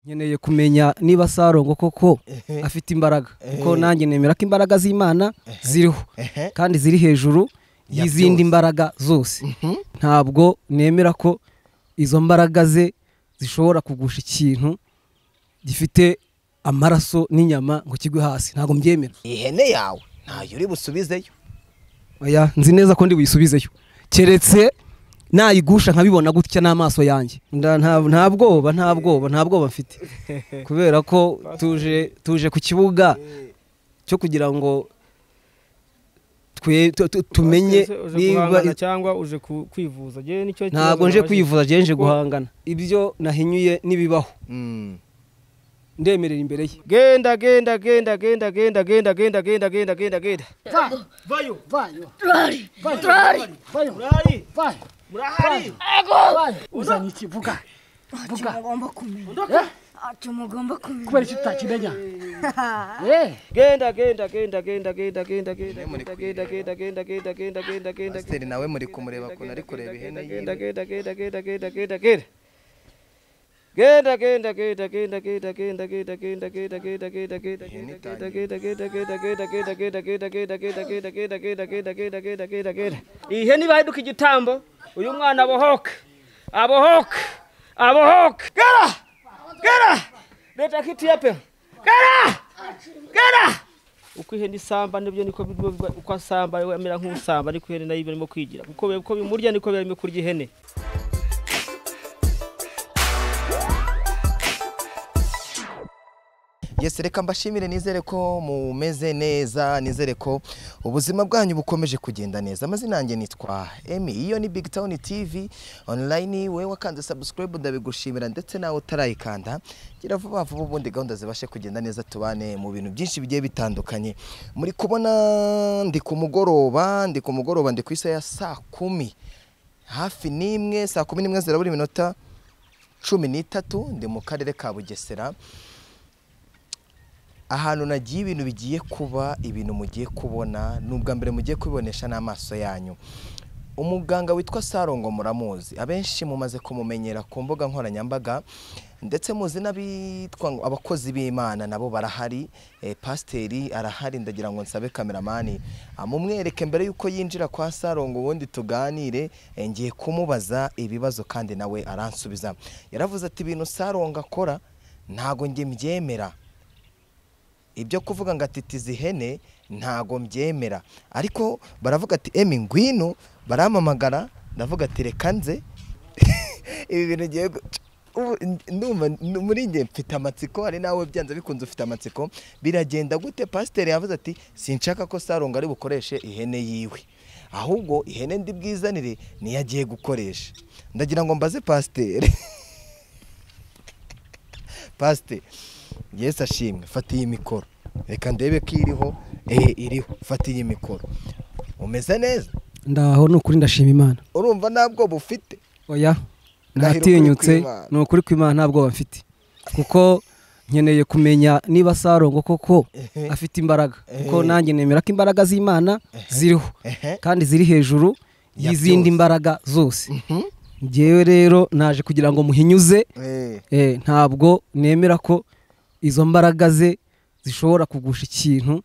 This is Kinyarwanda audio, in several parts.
nkeneye kumenya niba sarongo koko afite imbaraga kuko nanjye nemera ko imbaraga z'imana ziriho Ehe. kandi ziri hejuru Ya y'izindi byose. mbaraga zose ntabwo nemera ko izo mbaraga ze zishobora kugusha ikintu gifite amaraso n'inyama ngo kigwe hasi ntabwo mbyemera ihene yawe ntayo uri busubizeyo oya nzi neza ko ndi buyisubizeyo keretse nayigusha nkabibona gutya n'amaso yanjye Nda- nta nta bwoba nta bwoba nta bwoba mfite kubera ko tuje tuje ku kibuga cyo kugira ngo twe tu- tu- tumenye niba niba cyangwa uje ku- kwivuza Njyewe nicyo kibazo ntabwo nje nabajije. kwivuza nje Kuko- guhangana ibyo nahinyuye n'ibibaho ndemerera imbere ye genda genda genda genda genda genda genda genda genda genda genda Turari! Turari! uzanye iki vuga Ntacyo mugomba kumenya. Ntacyo mugomba kumenya. kubera iki tutakimenya genda genda genda genda genda genda genda genda genda genda genda genda genda genda genda pasiteri nawe muri kumureba ukuntu ari kureba ihene genda yiwe genda genda genda genda genda genda genda genda genda genda genda genda genda genda genda genda genda genda genda genda genda genda genda genda genda genda genda genda genda genda genda genda genda genda genda genda ihene ibahinduka igitambo uyu mwana abohoke abohoke abohoke gara gara leta kitiya pe gara gara uko ihene isamba nibyo niko biba biba- uko asamba we amera nk'usamba ariko ihene nayo iba irimo kwigira kuko biba- uko bimurya niko biba birimo kurya ihene yesi reka mbashimire nizere ko mumeze neza nizere ko ubuzima bwanyu bukomeje kugenda neza amazina yanjye nitwa emi iyo ni big town tv online we wakanze subscribe ndabigushimira ndetse nawe utarayikanda gira vuba vuba ubundi gahunda zibashe kugenda neza tubane mu bintu byinshi bigiye bitandukanye muri kubona ndi ku mugoroba ndi ku mugoroba ndi ku isaha ya saa kumi hafi n'imwe saa kumi n'imwe zirabura iminota cumi n'itatu ndi mu karere ka bugesera ahantu nagiye ibintu bigiye kuba ibintu mugiye kubona ni ubwa mbere mugiye kubibonesha n'amaso yanyu umuganga witwa sarongo muramuzi abenshi mumaze kumumenyera ku mbuga nkoranyambaga ndetse muzi n'abitwa ngo abakozi b'imana nabo barahari eh, pasiteri arahari ndagira ngo nsabe kameramani amumwereke mbere y'uko yinjira kwa sarongo ubundi tuganire eh, ngiye kumubaza ibibazo kandi nawe aransubiza yaravuze ati ibintu sarongo akora ntago njye mbyemera ibyo kuvuga ngo atitiza ihene ntago mbyemera ariko baravuga ati emi ngwino barampamagara ndavuga ati reka nze ibi bintu ngiye gu- ubu ndumva n- muri njye mfite amatsiko hari nawe byanze bikunze ufite amatsiko biragenda gute pasiteri yavuze ati sinshaka ko sarongo ari bukoreshe ihene yiwe ahubwo ihene ndi bwizanire niyo agiye gukoresha ndagira ngo mbaze pasiteri pasite yesi ashimwe fata iyi mikoro reka ndebe ko iriho eh iriho fata iyi mikoro umeze neza ndaho ni ukuri ndashima imana urumva nta bwoba ufite oya Ndahiro ndatinyutse ukuri kw'Imana. ni ukuri kw'imana nta bwoba mfite kuko nkeneye kumenya niba sarongo koko Ehe. afite imbaraga kuko Ehe. nanjye nemera ko imbaraga z'imana ziriho Ehe. kandi ziri hejuru Ya y'izindi byose. mbaraga zose ngewe rero naje kugira ngo muhinyuze Eh, Eh, ntabwo nemera ko izo mbaraga ze zishobora kugusha ikintu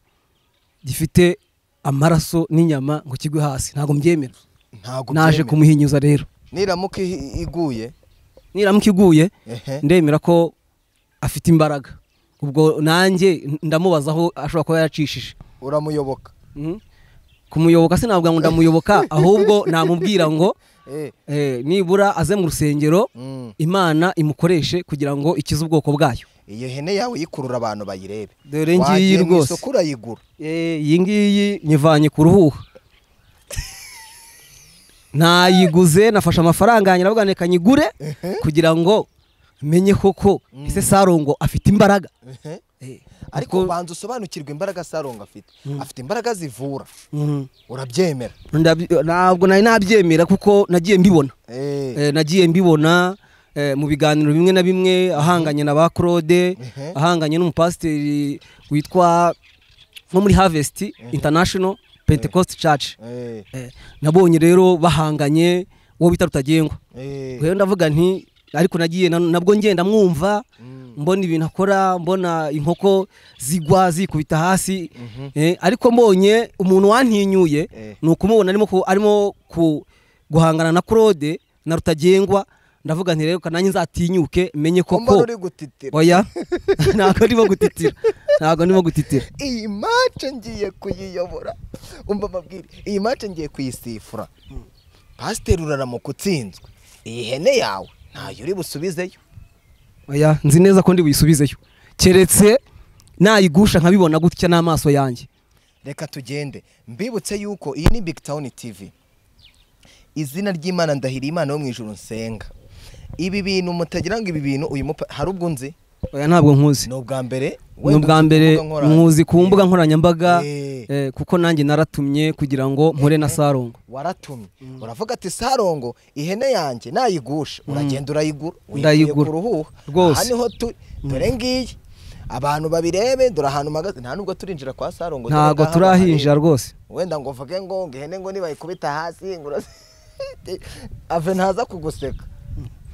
gifite amaraso n'inyama ngo kigwe hasi ntabwo mbyemera ntabwo naje byemera. kumuhinyuza rero niramuka i- iguye niramuka iguye ehe, ndemera ko afite imbaraga ubwo nanjye ndamubaza aho ashobora kuba yaracishije uramuyoboka Mhm. kumuyoboka sinavuga ngo ndamuyoboka ahubwo namubwira ngo Eh, eh, nibura aze mu rusengero mm. imana imukoreshe kugira ngo ikize ubwoko bwayo iyo hene yawe ikurura abantu bayirebe Dore ngiyi Wagiye mu rwose. isoko urayigura Eh, iyi ngiyi nyivanye ku ruhuha nayiguze nafashe amafaranga yanjye aravuga reka nyigure kugira ngo menye koko ese sarongo afite imbaraga Ehe. Eh, ariko banza usobanukirwe imbaraga saronga afite afite imbaraga zivura mhm. urabyemera Ndabyo- ntabwo nari nabyemera kuko nagiye mbibona Eh, Eh, nagiye mbibona eh, mu biganiro bimwe na bimwe ahanganye na ba claude Mhm. ahanganye n'umupasiteri witwa nko muri harvest international pentecost church eh, Eh, nabonye rero bahanganye uwo bita rutagengwa eh. rero ndavuga nti ariko nagiye na- nabwo ngenda mwumva mbona ibintu akora mbona inkoko zigwa zikubita hasi eh, ariko mbonye umuntu wantinyuye Eh. ni ukumubona arimo ku- arimo ku- guhangana na claude na rutagengwa ndavuga nti rero reka nanjye nzatinyuke menye mbona koko uri gutitira oya ntabwo ndimo gutitira ntabwo ndimo gutitira iyi mace ngiye kuyiyobora umva mabwire iyi mace ngiye kuyisifura pasiteri uraramuka utsinzwe iyi hene yawe ntayo uri busubizeyo oya nzi neza ko ndi buyisubizeyo keretse nayigusha nkabibona gutya n'amaso yanjye reka tugende mbibutse yuko iyi ni big town tv izina ry'imana ndahira imana yo mu ijuru nsenga ibi bintu mutagira ngo ibi bintu uyu mupa hari ubwo nzi oya ntabwo nkuzi ni ubwa mbere ni ubwa mbere muzi ku mbuga nkoranyambaga Eh. eh, kuko nanjye naratumye kugira ngo mpure na sarongo waratumye uravuga ati sarongo ihene yanjye nayigusha uragenda urayigura uyikuye Ndayigura. ku ruhuha Rwose. aha niho turi dore ngiyi abantu babirebe dore ahantu magaze nta nubwo turinjira kwa sarongo dore ntabwo ngaha turahinjira bahareba. rwose wenda ngo uvuge ngo ngo ihene ngo nibayikubita hasi ngo urazi ave ntaza kuguseka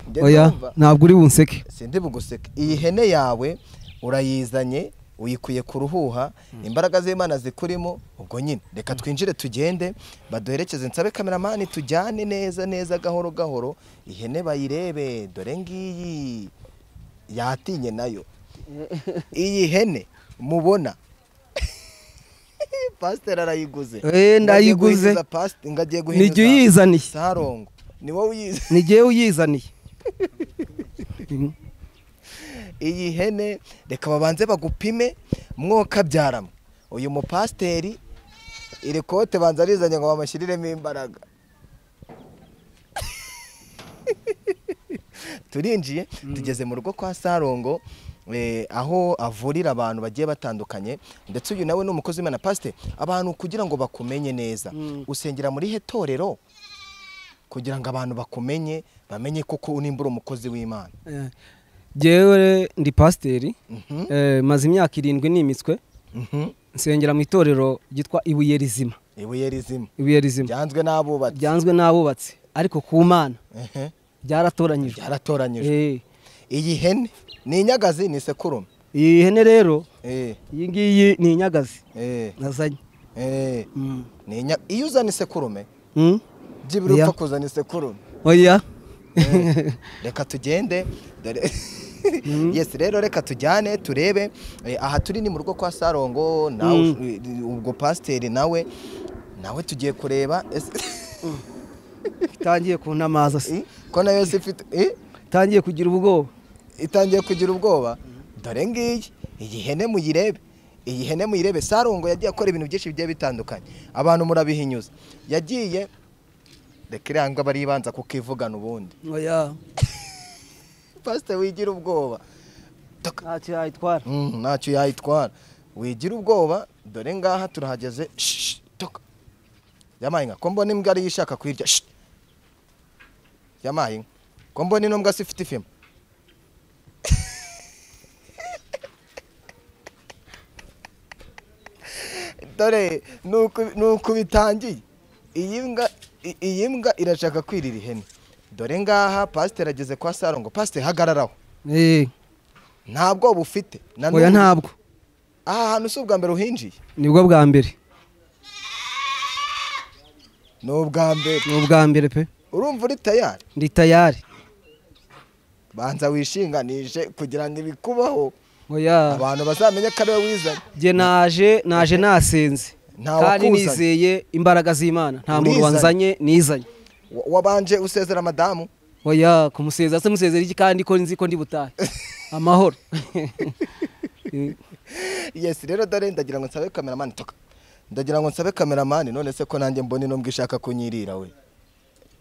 Njye oya ndumva, ntabwo uri bunseke sindi buguseka iyi hene yawe urayizanye uyikuye ku ruhuha imbaraga z'imana zikurimo ubwo nyine reka twinjire tugende baduherekeze nsabe kameramani tujyane neza neza gahoro gahoro ihene bayirebe dore ngiyi yatinye nayo iyi hene mubona pasiteri arayiguze Eh, ndayiguze. Ngo agiye guhinduza pasite- ngo agiye guhinduza Nijye uyizaniye. sarongo ni wowe uyizi ni jyewe uyizaniye iyi hene reka babanze bagupime mwokabyaramo uyu mupasiteri iri kote banza arizanye ngo bamushyiriremo imbaraga turinjiye tugeze mu rugo kwa sarongo eh, aho avurira abantu bagiye batandukanye ndetse uyu nawe ni umukozi w'imana pasiteri abantu kugira ngo bakumenye neza usengera muri he torero kugira ngo abantu bakumenye bamenye koko unimbura umukozi w'imana Eh, jyewe ndi pasiteri Mhm. eh, maze imyaka irindwi nimitswe Mhm. nsengera mu itorero ryitwa ibuye rizima ibuye rizima ibuye rizima byanzwe n'abubatsi ryanzwe n'abubatsi ariko ku mana Ehe, ryaratoranyijwe byaratoranyijwe Eh, iyi hene ni inyagazi ni isekurume iyi hene rero Eh, iyi ngiyi ni inyagazi eh, nazanye eh, Mm. ni inya- iyo uzana isekurume Mm? byibura Iya. upfa kuzana isekurume oya Eh, reka tugende dore yes rero reka tujyane turebe Eh, aha turi ni mu rugo kwa sarongo nawe ubwo pasiteri nawe nawe tugiye kureba ese- itangiye kuntamaza se Eh, ko nayo si ifite eh? itangiye kugira ubwoba itangiye kugira ubwoba dore ngiyi iyi hene muyirebe iyi hene muyirebe sarungo yagiye akora ibintu byinshi bigiye bitandukanye abantu murabihinyuza yagiye reka irangwa baribanza kukivugana ubundi oya pasite wigira ubwoba Taka. ntacyo yayitwara Mm, ntacyo yayitwara wigira ubwoba dore ngaha turahageze Shh, toka. yamaye inka ko mbona imbwa ariyo ishaka kuyirya Shh. yamaye inka ko mbona ino mbwa si ifite ifima dore ni uku- ni uku bitangiye iyi mbwa i- iyi mbwa irashaka kwirira ihene dore ngaha pasiteri ageze kwa sarongo pasiteri hagararaho nta bwoba ufite na oya n'ubu- ntabwo aha hantu si ubwa mbere uhinjiye nibwo bwa mbere ni ubwa mbere ni ubwa mbere pe urumva uri tayari ndi tayari banza wishinganije kugira ngo ibikubaho oya abantu bazamenye ko ari wowe wizanye jye naje naje nasenze Ntawe kandi wakuzanye. nizeye imbaraga z'imana nta muntu Urizanye. wanzanye nizanye Wa- wabanje usezera madamu oya kumusezera se musezera iki kandi ko nzi ko ndi butahe amahoro yesi rero dore ndagira ngo nsabe kameramani toka ndagira ngo nsabe kameramani none se ko nanjye mbona ino mbwa ishaka kunyirira we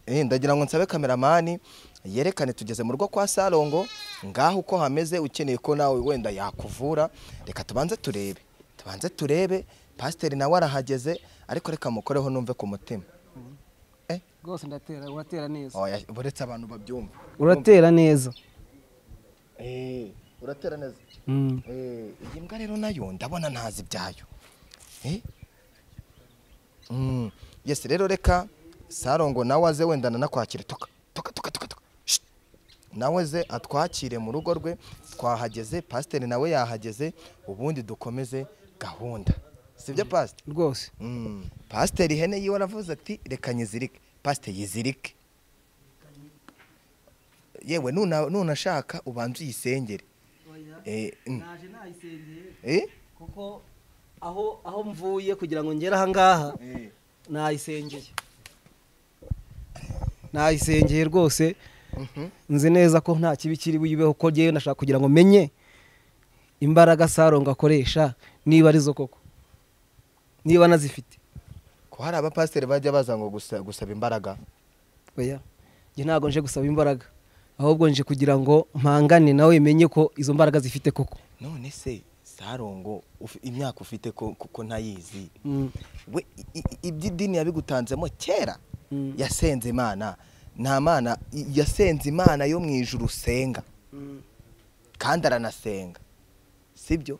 Eh, ndagira ngo nsabe kameramani yerekane tugeze mu rugo kwa sarongo ngaho uko hameze ukeneye ko nawe wenda yakuvura reka tubanze turebe tubanze turebe pasiteri nawe arahageze ariko reka mukoreho numve ku mutima Eh, rwose ndatera uratera neza oya, buretse abantu babyumva uratera neza Eh, uratera neza Mm. Eh, iyi mbwa rero nayo ndabona ntazi ibyayo Eh? Mm, yes rero reka sarongo nawe aze wendana nakwakira tuka tuka tuka tuka tuka Shh. nawe ze atwakire mu rugo rwe twahageze pasiteri nawe yahageze ubundi dukomeze gahunda sibyo pasiteri rwose Mm. pasiteri ihene yiwe aravuze ati reka nyizirike pasiteri yizirike yewe nuna- nunashaka ubanza uyisengere Eh, mm. Eh? kuko aho aho mvuye kugira ngo ngere ahangaha nayisengeye nayisengeye rwose Mhm. nzi neza ko nta kibi kiri buyibeho ko ngewe nashaka kugira ngo menye imbaraga saronga akoresha niba arizo koko niba anazifite ko hari abapasiteri bajya baza ngo gusa- gusaba imbaraga oya njye ntabwo nje gusaba imbaraga ahubwo nje kugira ngo mpangane nawe menye ko izo mbaraga zifite koko none se sarongo ufi- imyaka ufite ko- kuko ntayizi Mm, we i- i- iby'idini yabigutanzemo kera Mm. yasenze imana nta mana i- yasenze imana yo mu ijuru usenga kandi aranasenga sibyo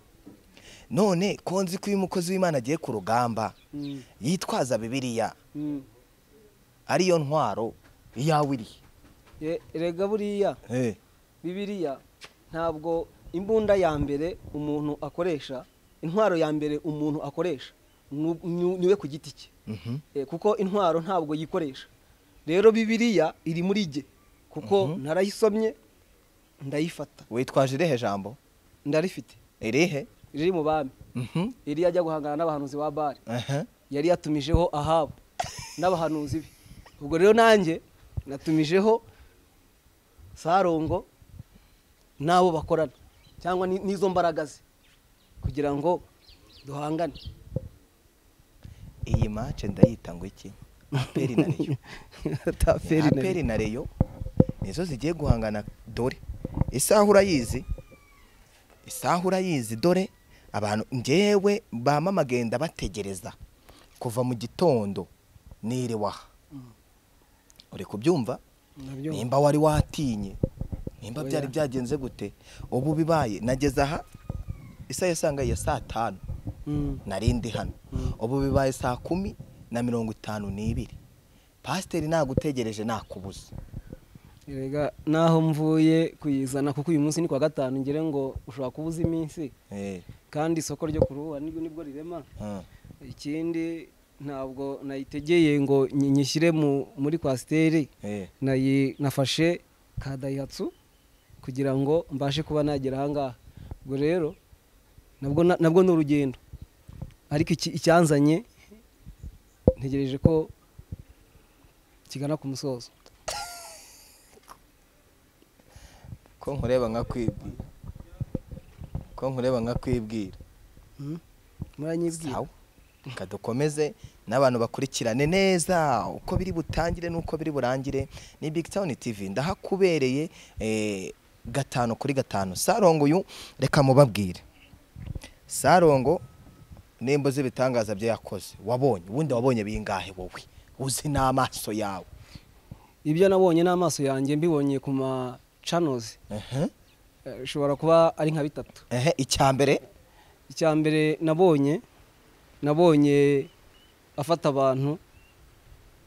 none ko nzi ko iyo umukozi w'imana agiye ku rugamba Mm. yitwaza bibiliya mm. ariyo ntwaro iyawe iri Ye- erega buriya bibiliya ntabwo imbunda ya mbere umuntu akoresha intwaro ya mbere umuntu akoresha nu- nu- niwe ku giti cye Mhm. Eh, kuko intwaro ntabwo yikoresha rero bibiliya iri muri jye kuko narayisomye ndayifata witwaje irihe jambo ndarifite irihe riri mu bami Mhm. iri ajya guhangana n'abahanuzi ba bari Aha. yari yatumijeho ahabu n'abahanuzi be ubwo rero nanjye natumijeho sarongo n'abo bakorana cyangwa ni- n'izo mbaraga ze kugira ngo duhangane iyi mace ndayita ngo iki aperi na reyo Ataperi na- aperi na reyo nizo zigiye guhangana dore isaha urayizi isaha urayizi dore abantu ngewe bama magenda bategereza kuva mu gitondo niriwe aha uri kubyumva Ndabyumva. nimba wari watinye nimba Oya. byari byagenze gute ubu bibaye nageze aha isaha yasangaye ya saa tanu Mm, narindi hano ubu bibaye saa kumi na mirongo itanu n'ibiri pasiteri nagutegereje nakubuze erega naho mvuye kuyizana kuko uyu munsi ni kwa gatanu ngire ngo ushobora kubuza iminsi Eh, kandi isoko ryo kuruha nibwo nibwo rirema ah, ikindi ntabwo nayitegeye ngo nyi- nyishyire mu- muri kwasiteri eh. nayi nafashe ka dayihatsu kugira ngo mbashe kuba nagera ahangaha ubwo rero nabwo na- nabwo ni urugendo ariko iki- icyanzanye ntegereje ko kigana ku musozo ko nkureba nka kwibwira ko nkureba nka kwibwira Hmm? muranyibwira sawa reka dukomeze n'abantu bakurikirane neza uko biri butangire n'uko biri burangire ni big town tv ndahakubereye eh, gatanu kuri gatanu sarongo uyu reka mubabwire sarongo nimba uzi ibitangaza bye yakoze wabonye ubundi wabonye bingahe wowe uzi n'amaso yawe ibyo nabonye n'amaso yanjye mbibonye ku ma channels Ehe, eh, bishobora kuba ari nka bitatu ehe, icya mbere icya mbere nabonye nabonye afata abantu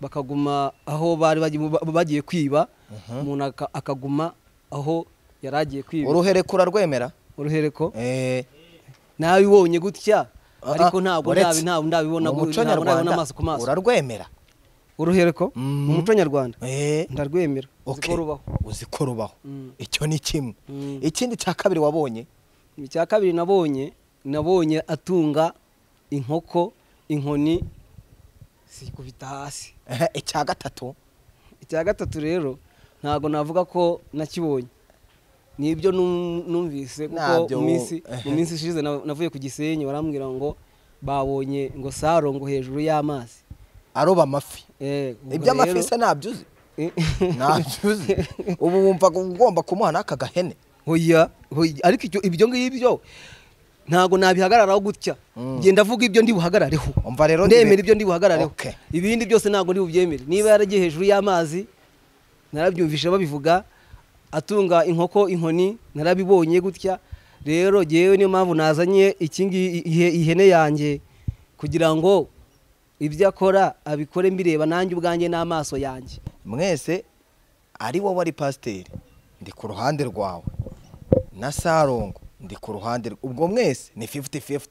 bakaguma aho bari bagiye- bagiye kwiba umuntu aka- akaguma aho yari agiye kwiba uruhereko urarwemera uruhereko Eh, nabibonye gutya Ah, ariko ah, ntabwo uretse. ndabi- ntabwo ndabibona mu gu- muco ntabwo ndabibona nyarwanda amaso ku maso urarwemera uruhereko Mhm. mu muco nyarwanda Eh, ndarwemera uzi okay. ko rubaho uzi ko rubaho Mm. icyo ni kimwe Mm. ikindi cya kabiri wabonye icya kabiri nabonye nabonye atunga inkoko inkoni sikubita hasi Ehe, icya gatatu icya gatatu rero ntabwo navuga ko nakibonye nibyo num- numvise kuko Nabyo mu wo- minsi mu minsi ishize na- navuye ku gisenyi barambwira ngo babonye ngo saro ngo hejuru y'amazi aroba amafi Eh, ubwo iby'amafi rero- se ntabyo uzi Eh, ntabyo uzi ubu wumva ugomba kumuha n'aka gahene hoya hoya, ariko ibyo- ibyo ngibyo ntabwo nabihagararaho gutya Mm. genda avuga ibyo ndi buhagarareho umva rero ndemera ibi- ibyo ndi buhagarareho Okay. ibindi byose ntabwo ndi bubyemere niba yaragiye hejuru y'amazi narabyumvishe babivuga atunga inkoko inkoni narabibonye gutya rero ngewe niyo mpamvu nazanye ikingi ihene yanjye kugira ngo ibyo akora abikore mbireba nanjye ubwanjye n'amaso yanjye mwese ari wowe ari pasiteri ndi ku ruhande rwawe na sarongo ndi ku ruhande rw- ubwo mwese ni 50-50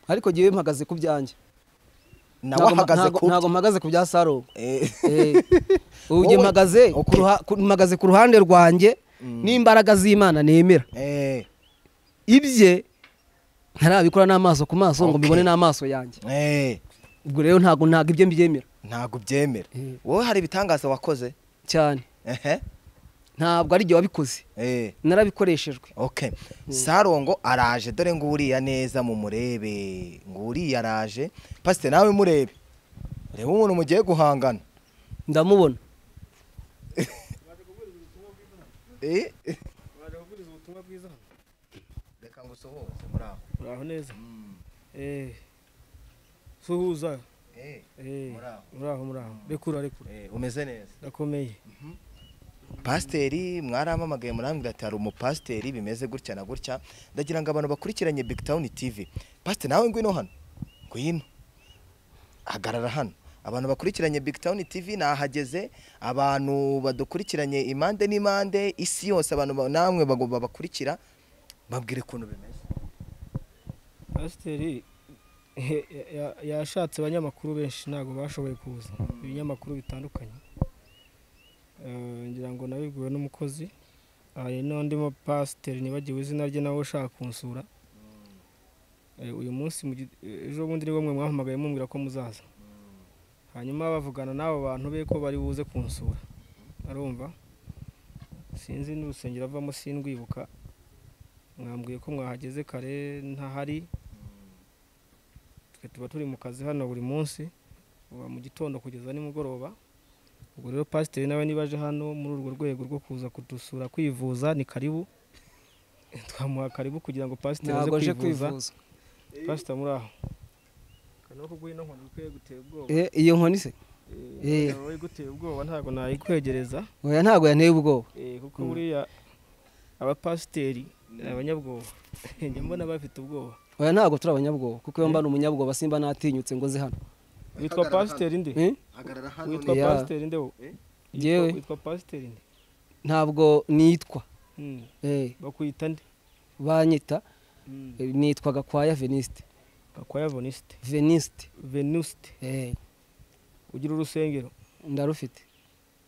ariko ngewe mpagaze ku byanjye nawe Ntago- ahagaze ntago- ku ntago mpagaze ku bya sarongo Eh, Eh, ubu njye Wowe- mpagaze ku Okay. ruha- ku- mpagaze ku ruhande rwanjye n'imbaraga z'imana nemera eh, ibye ntarabikora n'amaso ku maso ngo Okay. mbibone n'amaso yanjye eh, ubwo rero ntabwo ntabwo ibyo mbyemera ntabwo ubyemera Eh. wowe hari ibitangaza wakoze cyane ehe ntabwo ari igihe wabikoze eh. narabikoreshejwe ok sarongo araje dore ngo uriya neza mumurebe ngo uriya araje pasite nawe murebe reba umuntu mugiye guhangana ndamubona Eh. reka ngo usohoze muri aho uraho neza eh suhuza Eh, eh Muraho. uraho muraho rekura rekura eh, umeze neza ndakomeye pasiteri mwaramamagaye murambwira ati hari umupasiteri bimeze gutya na gutya ndagira ngo abantu bakurikiranye big town tv pasiteri nawe ngwino hano ngwino hagarara hano abantu bakurikiranye big town tv nahageze abantu badukurikiranye impande n'impande isi yose abantu ba- namwe bagomba bakurikira babwire ukuntu bimeze pasiteri eh, ya- ya- yashatse abanyamakuru benshi ntabwo bashoboye kuza ibinyamakuru bitandukanye Eh, ngira ngo nabibwiwe n'umukozi hari n'undi mupasiteri nibagiwe izina rye nawe ushaka kunsura Eh, uyu munsi mu gi- eh, ejo bundi nibwo mwe mwahamagaye mumbwira ko muzaza hanyuma bavugana n'abo bantu be ko bari buze kunsura arumva sinzi n'urusengero avamo sindwibuka mwambwiye ko mwahageze kare ntahari twe tuba turi mu kazi hano buri munsi kuva mu gitondo kugeza nimugoroba ubwo rero pasiteri nawe niba aje hano muri urwo rwego rwo kuza kudusura kwivuza ni karibu twamuha karibu kugira ngo pasiteri aze ntabwo nje kwivuza kwivuza pasita muri aho kanoko guhino nkoni ikwiye guteye ubwoba Eh, iyo nkoni se Eh. wowe iguteye ubwoba ntabwo nayikwegereza oya ntabwo yanteye ubwoba kuko buriya abapasiteri ni abanyabwoba njya mbona bafite ubwoba oya ntabwo turi abanyabwoba kuko iyo mba ni umunyabwoba simba natinyutse ngo nze hano witwa pasiteri nde Eh? witwa ni- pasiteri nde wo Yitwa- Njyewe. witwa pasiteri nde ntabwo nitwa Mm. Eh, bakwita nde banyita eh, nitwa gakwaya veniste bakwaya vonisite veniste venusite Eh, ugira urusengero ndarufite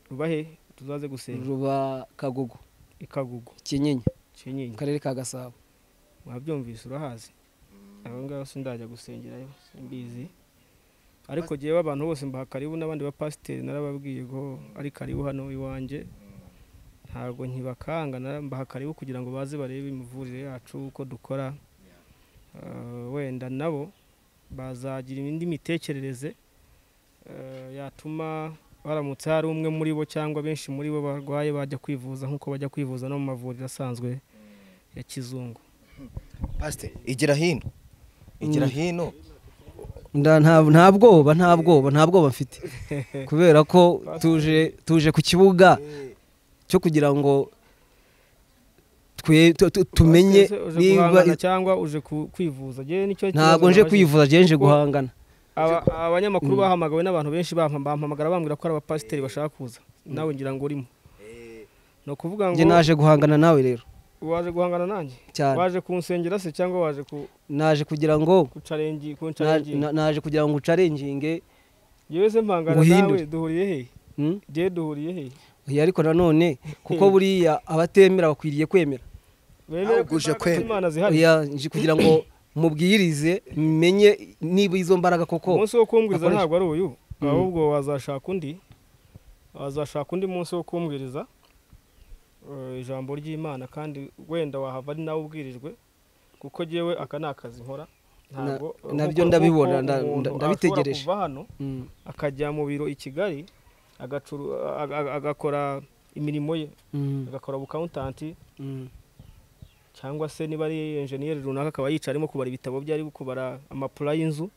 ruba he tuzaze gusenga ruba kagugu ikagugu kinyinya mu kinyinya karere ka gasabo mwabyumvise urahazi aba ngaba sindajya gusengerayo simbizi ariko ngewe abantu bose mbaha karibu n'abandi bapasiteri narababwiye ko ari karibu hano iwanjye ntabwo nkibakanga nara- mbaha karibu kugira ngo baze barebe imivurire yacu uko dukora Eh, wenda nabo bazagira indi mitekerereze eh, yatuma baramutse hari umwe muri bo cyangwa benshi muri bo barwaye bajya kwivuza nk'uko bajya kwivuza no mu mavuriro asanzwe ya kizungu pasiteri igira hino igira hino Nda- nta nta bwoba nta bwoba nta bwoba mfite kubera ko tuje tuje ku kibuga cyo kugira ngo twe tu- tu- tumenye Ese uje niba guhangana cyangwa uje ku- kwivuza Njyewe nicyo ntabwo kibazo nje nabaje. kwivuza nje nje Kuko- guhangana Aba- abanyamakuru bahamagawe n'abantu benshi bampa- bampamagara bambwira ko ari abapasiteri bashaka kuza nawe ngira ngo urimo ni ukuvuga ngo nge naje guhangana nawe rero waje guhangana nanjye cyane waje kunsengera se cyangwa waje ku naje kugira ngo kucarengi na- kuncarengi na- naje kugira ngo ucarenginge yewe se mpangana Nguhindure. nawe duhuriye he hmm? je duhuriye he Oya, ariko nanone kuko buriya abatemera bakwiriye kwemera bemere Ntabwo ko uje imbaraga kwemera. z'Imana zihari Oya, nje kugira ngo mubwirize menye niba izo mbaraga koko umunsi wo kumbwiriza akoresha- ntabwo ari uyu ahubwo wazashaka undi wazashaka undi munsi wo kumbwiriza eh, ijambo ry'imana kandi wenda wahava ari nawe ubwirijwe kuko jyewe aka ni akazi nkora Na- ntabwo nabyo nk'uko- ndabibona, nk'uko nda- nda- umuntu ashobora ndabitegereje. kuva hano Hmm. akajya mu biro i kigali agacuru- aga- aga- agakora imirimo ye Hmm. agakora ubukawuntanti Hmm. cyangwa se niba ari enjeniyeri runaka akaba yicara arimo kubara ibitabo bye ari kubara amapula y'inzu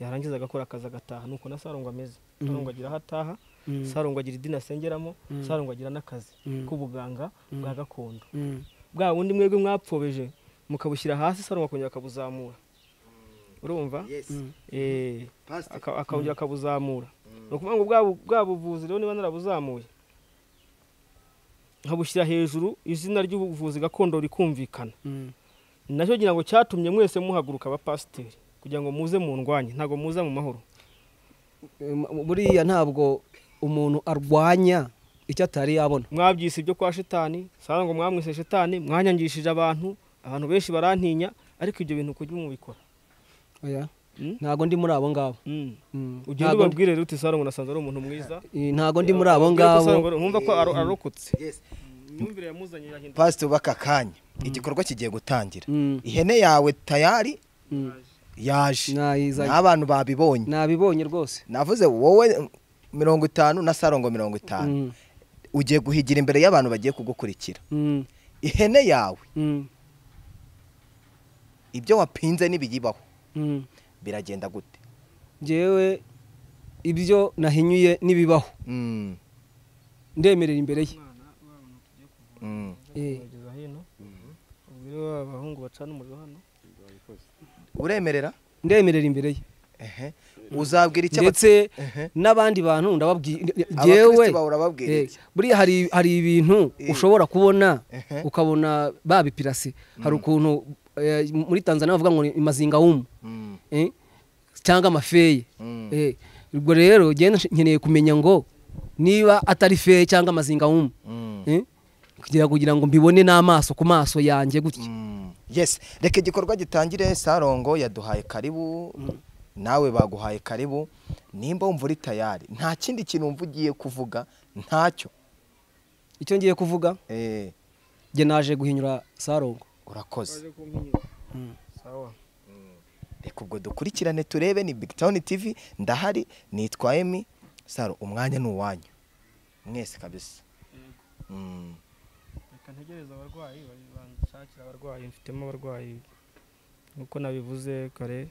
yarangiza agakora akazi agataha nuko na sarongo ameze sarongo agira aho ataha Mm. sarongo agira idini asengeramo Mm. sarongo agira n'akazi Mm. k'ubuganga bwa gakondo Mm. bwa bundi mwebwe mwapfobeje mukabushyira hasi sarongo akongera akabuzamura urumva Eh, aka- akongera akabuzamura ni ukuvuga ngo bwa bu- bwa buvuzi rero niba narabuzamuye nkabushyira hejuru izina ry'ubuvuzi gakondo rikumvikana Mm. nacyo ngira ngo cyatumye mwese muhaguruka abapasiteri kugira ngo muze mu ndwanye ntabwo muza mu mahoro M- buriya ntabwo umuntu arwanya icyo atari yabona mwabyise ibyo kwa shitani saba ngo mwamwise shitani mwanyangishije abantu abantu benshi barantinya ariko ibyo bintu kujya mubikora Oya. Mm. ntago ndi muri abo ngabo Mm. Mm. ugenda Ntago- ubabwire rero uti sarongo nasanze ari umuntu mwiza Eh, ntago ndi muri abo ngabo nkumva ko aro- arokotse Yes. imyumvire yamuzanye irahindura pasite ubaka akanya igikorwa kigiye gutangira Mm. ihene yawe tayari Mm. yaje nayizanye n'abantu babibonye nabibonye rwose navuze wowe mirongo itanu na sarongo mirongo itanu Mm. ugiye guhigira imbere y'abantu bagiye kugukurikira Mm. ihene yawe Mm. ibyo wapinze n'ibiyibaho Mm. biragenda gute njyewe ibyo nahinyuye n'ibibaho Mm, ndemerera imbere ye mm. Eh, kugeza hino ubwire wa bahungu bacana umuriro hano uremerera ndemerera imbere ye Ehe. uzabwira icyo ndetse Ehe. n'abandi bantu ndababwira Abakristo njyewe bawe urababwira eh, iki? buriya hari hari ibintu Eh. ushobora kubona Ehe. ukabona babipirase hari ukuntu eh, muri tanzania bavuga ngo ni imazinga wumu Mm, eh, cyangwa amafeye mm. Eh, ubwo rero njyewe nkeneye kumenya ngo niba atari feye cyangwa amazinga wumu Mm, Eh, kugira kugira ngo mbibone n'amaso ku maso yanjye gutya mm. yes reka igikorwa gitangire sarongo yaduhaye karibu nawe baguhaye karibu nimba wumva uri tayari nta kindi kintu wumva ugiye kuvuga ntacyo icyo ngiye kuvuga Eh, njye naje guhinyura sarongo urakoze sawa reka ubwo dukurikirane turebe ni big town tv ndahari nitwa emi saro umwanya ni uwanyu mwese kabisa Mm. reka ntegereze abarwayi ba- banshakire abarwayi mfitemo abarwayi nk'uko nabivuze kare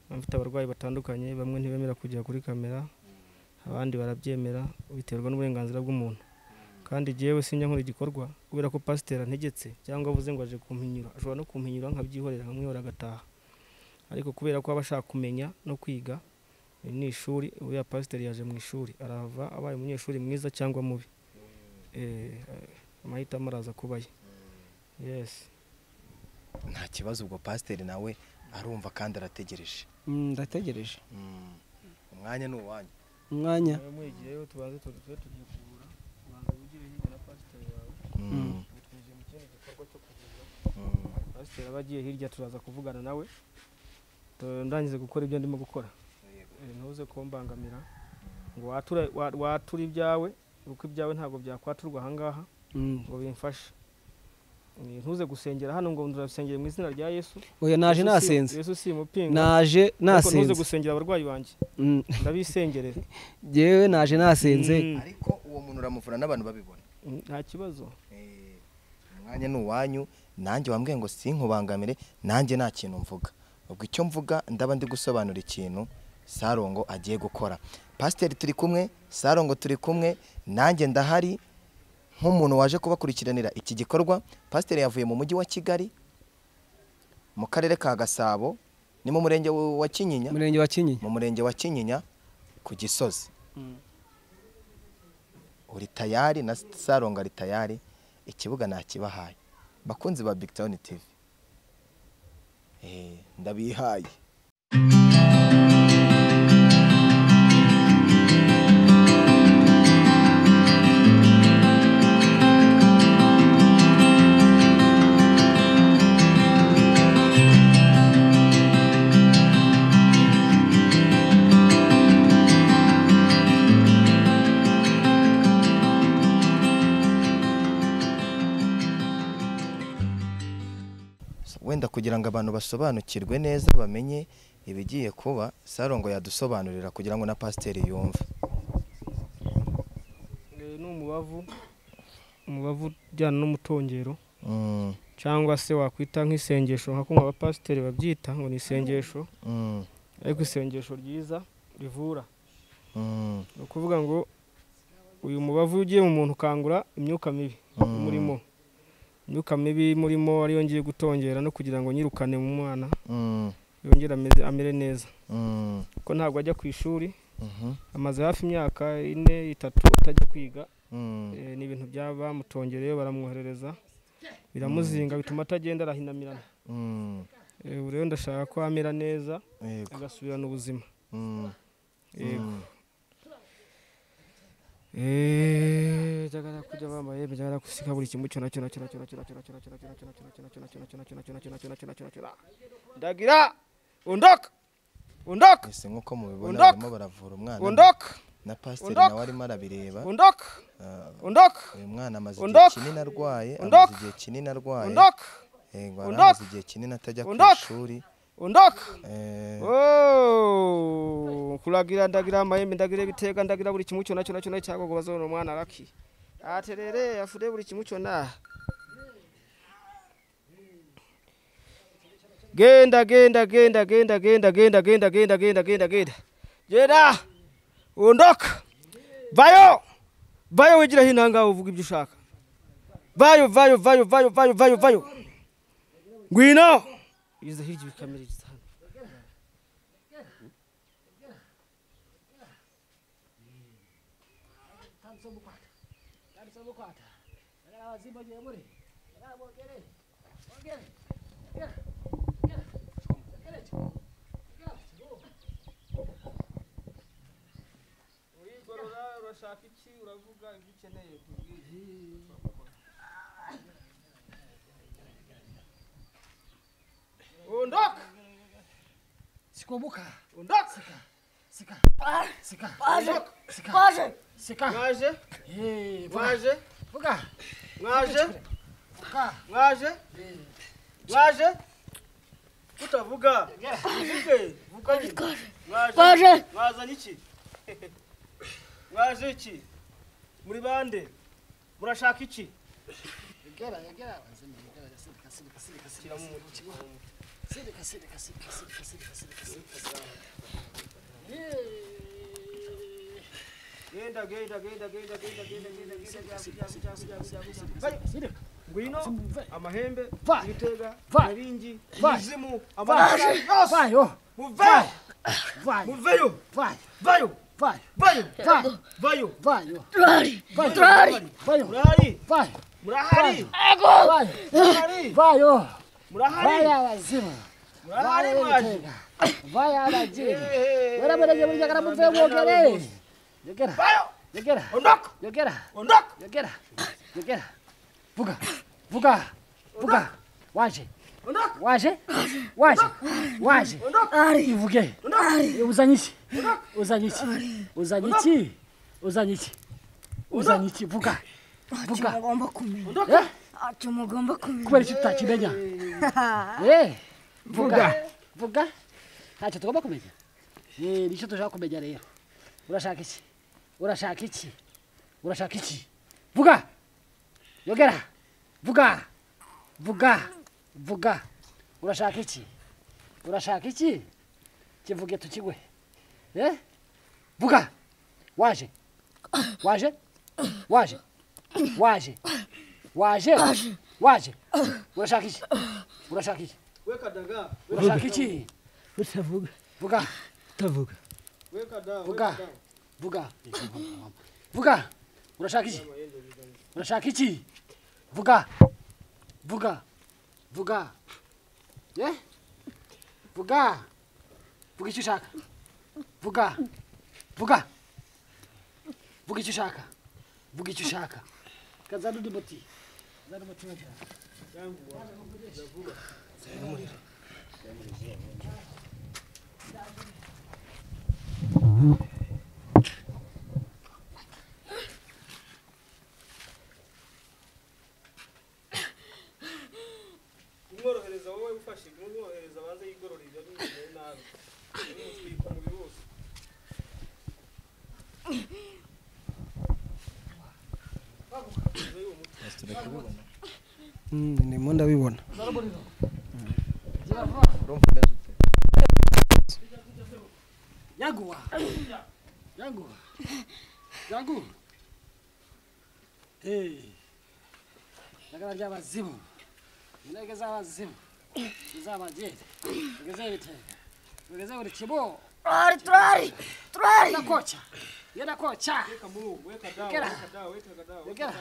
mba mfite abarwayi batandukanye bamwe ntibemera kujya kuri kamera abandi barabyemera biterwa n'uburenganzira bw'umuntu kandi jyewe sinjya nkora igikorwa kubera ko pasiteri antegetse cyangwa avuze ngo aje kumpinyura ashobora no kumpinyura nkabyihorera nkamwihora agataha ariko kubera ko aba ashaka kumenya no kwiga iri ni ishuri uriya pasiteri yaje mu ishuri arahava abaye umunyeshuri mwiza cyangwa mubi Eh, amahitamo araza kuba ye yesi nta kibazo ubwo pasiteri nawe arumva kandi arategereje Mm, ndategereje Mm. umwanya ni uwanyu umwanya nawe mwigireyo tubanze tujye tugiye kugura ubanza wigire hirya na pasiteri wawe Mm. ubu twinjiye mu kindi gikorwa cyo kuvuga Mm. pasiteri aba agiye hirya turaza kuvugana nawe Tu- ndangize gukora ibyo ndimo gukora Eh, ntuze kumbangamira ngo watura wa- watura ibyawe kuko ibyawe ntabwo byakwaturwa ahangaha Mm. ngo bimfashe Eh, ntuze gusengera hano ngo ndurasengere mu izina rya yesu oya naje Yesu si- nasenze yesu si umupinga naje Ariko ntuze nasenze gusengera abarwayi banjye Mm, ndabisengerera njyewe naje nasenze Mm. ariko uwo muntu uramuvura n'abantu babibona Mm, nta kibazo Eh, umwanya ni uwanyu nanjye wambwiye ngo sinkubangamire nanjye nta kintu mvuga ubwo icyo mvuga ndaba ndi gusobanura ikintu sarongo agiye gukora pasiteri turi kumwe sarongo turi kumwe nanjye ndahari nk'umuntu waje kubakurikiranira iki gikorwa pasiteri yavuye mu mujyi wa kigali mu karere ka gasabo ni mu murenge wa kinyinya umurenge wa kinyinya mu murenge wa kinyinya ku gisozi Mm. uri tayari na saronga ari tayari ikibuga nakibahaye bakunzi ba big town tv Eh, ndabihaye wenda kugira ngo abantu basobanukirwe neza bamenye ibigiye kuba sarongo yadusobanurira kugira ngo na pasiteri yumve Eh, ni umubavu umubavu ujyana n'umutongero Mm, cyangwa se wakwita nk'isengesho nka kumva abapasiteri babyita ngo ni isengesho mm, ariko isengesho ryiza rivura mm, ni ukuvuga ngo uyu mubavu iyo ugiye mu muntu ukangura imyuka mibi Mm. imurimo imyuka mibi imurimo ariyo ngiye gutongera no kugira ngo nyirukane mu mwana mm, yongere ameze- amere neza mm, kuko ntabwo ajya ku ishuri mhm, amaze hafi imyaka ine itatu atajya kwiga Mm. Eh, ni ibintu byaba bamutongereyo baramwoherereza biramuzinga bituma atagenda arahinamirana Mm. Eh, ubu rero ndashaka ko amera neza Yego. agasubirana ubuzima Mm. yego Eh, njagala kujja bambaye njagala kusika buli kimu kyona kyona kyona kyona kyona kyona kyona kyona kyona kyona kyona kyona kyona kyona kyona kyona kyona kyona kyona kyona ndagira ondoka ondoka Ese nk'uko mubibona Ondoka. barimo baravura umwana ondoka na pasiteri Ondoka. nawe arimo arabireba ondoka Ah, ondoka uyu mwana amaze igihe Ondoka. kinini arwaye amaze Ondoka. igihe kinini arwaye ondoka yego Ondoka. amaze igihe kinini atajya ku Ondoka. ishuri ondoka Eh, Oh, kulagira ndagira amahembe ndagira ebiteeka ndagira buli kimu kyonna kyonna kyonna ekyagogobaza ono omwana laki aterere afude buli kimu kyonna genda genda genda genda genda genda genda genda genda genda genda genda ondoka vayo vayo wigira hino ahangaho uvuga ibyo ushaka vayo vayo vayo vayo vayo vayo vayo ngwino iza hirya ibikamiririza hano urigorora urashaka iki uravuga ibyo ukeneye undoka Sikobuka. undoka Sika. Ah, Sika. Waje, Sika. waje. Sika. mwaje Eh, Vuka. mwaje Vuka. mwaje Vuka. mwaje mwaje utavuga uvuge vuga nyine mwaje Waje. mwazanye iki mwaje iki muri bande murashaka iki Yagera, yagera. Yagera, sirika, sirika, sirika, sirika, sirika, sirika, sirika, sirika, sirika, sirika, sirika. Eh. genda genda genda genda genda genda genda genda genda genda genda genda genda ngwino amahembe Va. ibitega Va. ibiringi Va. imizimu Vai, amaraso yose Vai, ó. muvayo Vai, muveyo vai, vayo vai, vayo vai, vayo vai, ó. Trari. Vai, Trari. vai, ó. murahari vai, murahari vai, murahari vai, ó. Vai murahari lá em cima. murahari Vai, mwaje Ortega. Vai, Aladinho. Eh, Bora, bora, bora, jogara mu vego, guerreiro. Jogueira, vayo jogueira, ondoka jogueira, ondoka jogueira, jogueira. Buga, buga, buga. Waje, ondoka waje, waje, waje. Ari. E buguei. Ari. Uzaniti. Uzaniti. Uzaniti. Uzaniti. Uzaniti. Buga. Atimugomba kumenya. Eh? Atimugomba kumenya. Kubera iki tutakimenya? Eh. Vuga. Vuga. Ntacyo tugomba kumenya. Eh, nicyo dushaka kumenya rero. Urashaka iki? Urashaka iki? Urashaka iki? Vuga. Yogera. Vuga. Vuga. Vuga. Urashaka iki? Urashaka iki? Kivuge tukigwe. Eh? Vuga. Waje. Waje. Waje. Waje. Waje. Waje. Urashaka iki? Urashaka iki? weka daga Urashaka iki? utavuga Vuga. utavuga weka daga Vuga. Vuga. Vuga. Urashaka iki? Urashaka iki? Vuga. Vuga. Vuga. Eh? Vuga. Vuga icyo ushaka. Vuga. Vuga. Vuga icyo ushaka. Vuga icyo ushaka. Kazana undi muti. Kazana umuti bagira. umworohereza wowe ufashe umworohereza abanze yigorora ibyo bimeze nabi umutwika umubiri wose ndimo ndabibona urumva umeze ute Yangu. Yangu. Yangu. Eh. Ndagara ry'abazimu. Intege z'abazimu. Z'abagenda. Ngeze ibitenge. Ngeze buri kibo. Trari. Trari. Trari. Nakocha. genda koca Gera. Gera.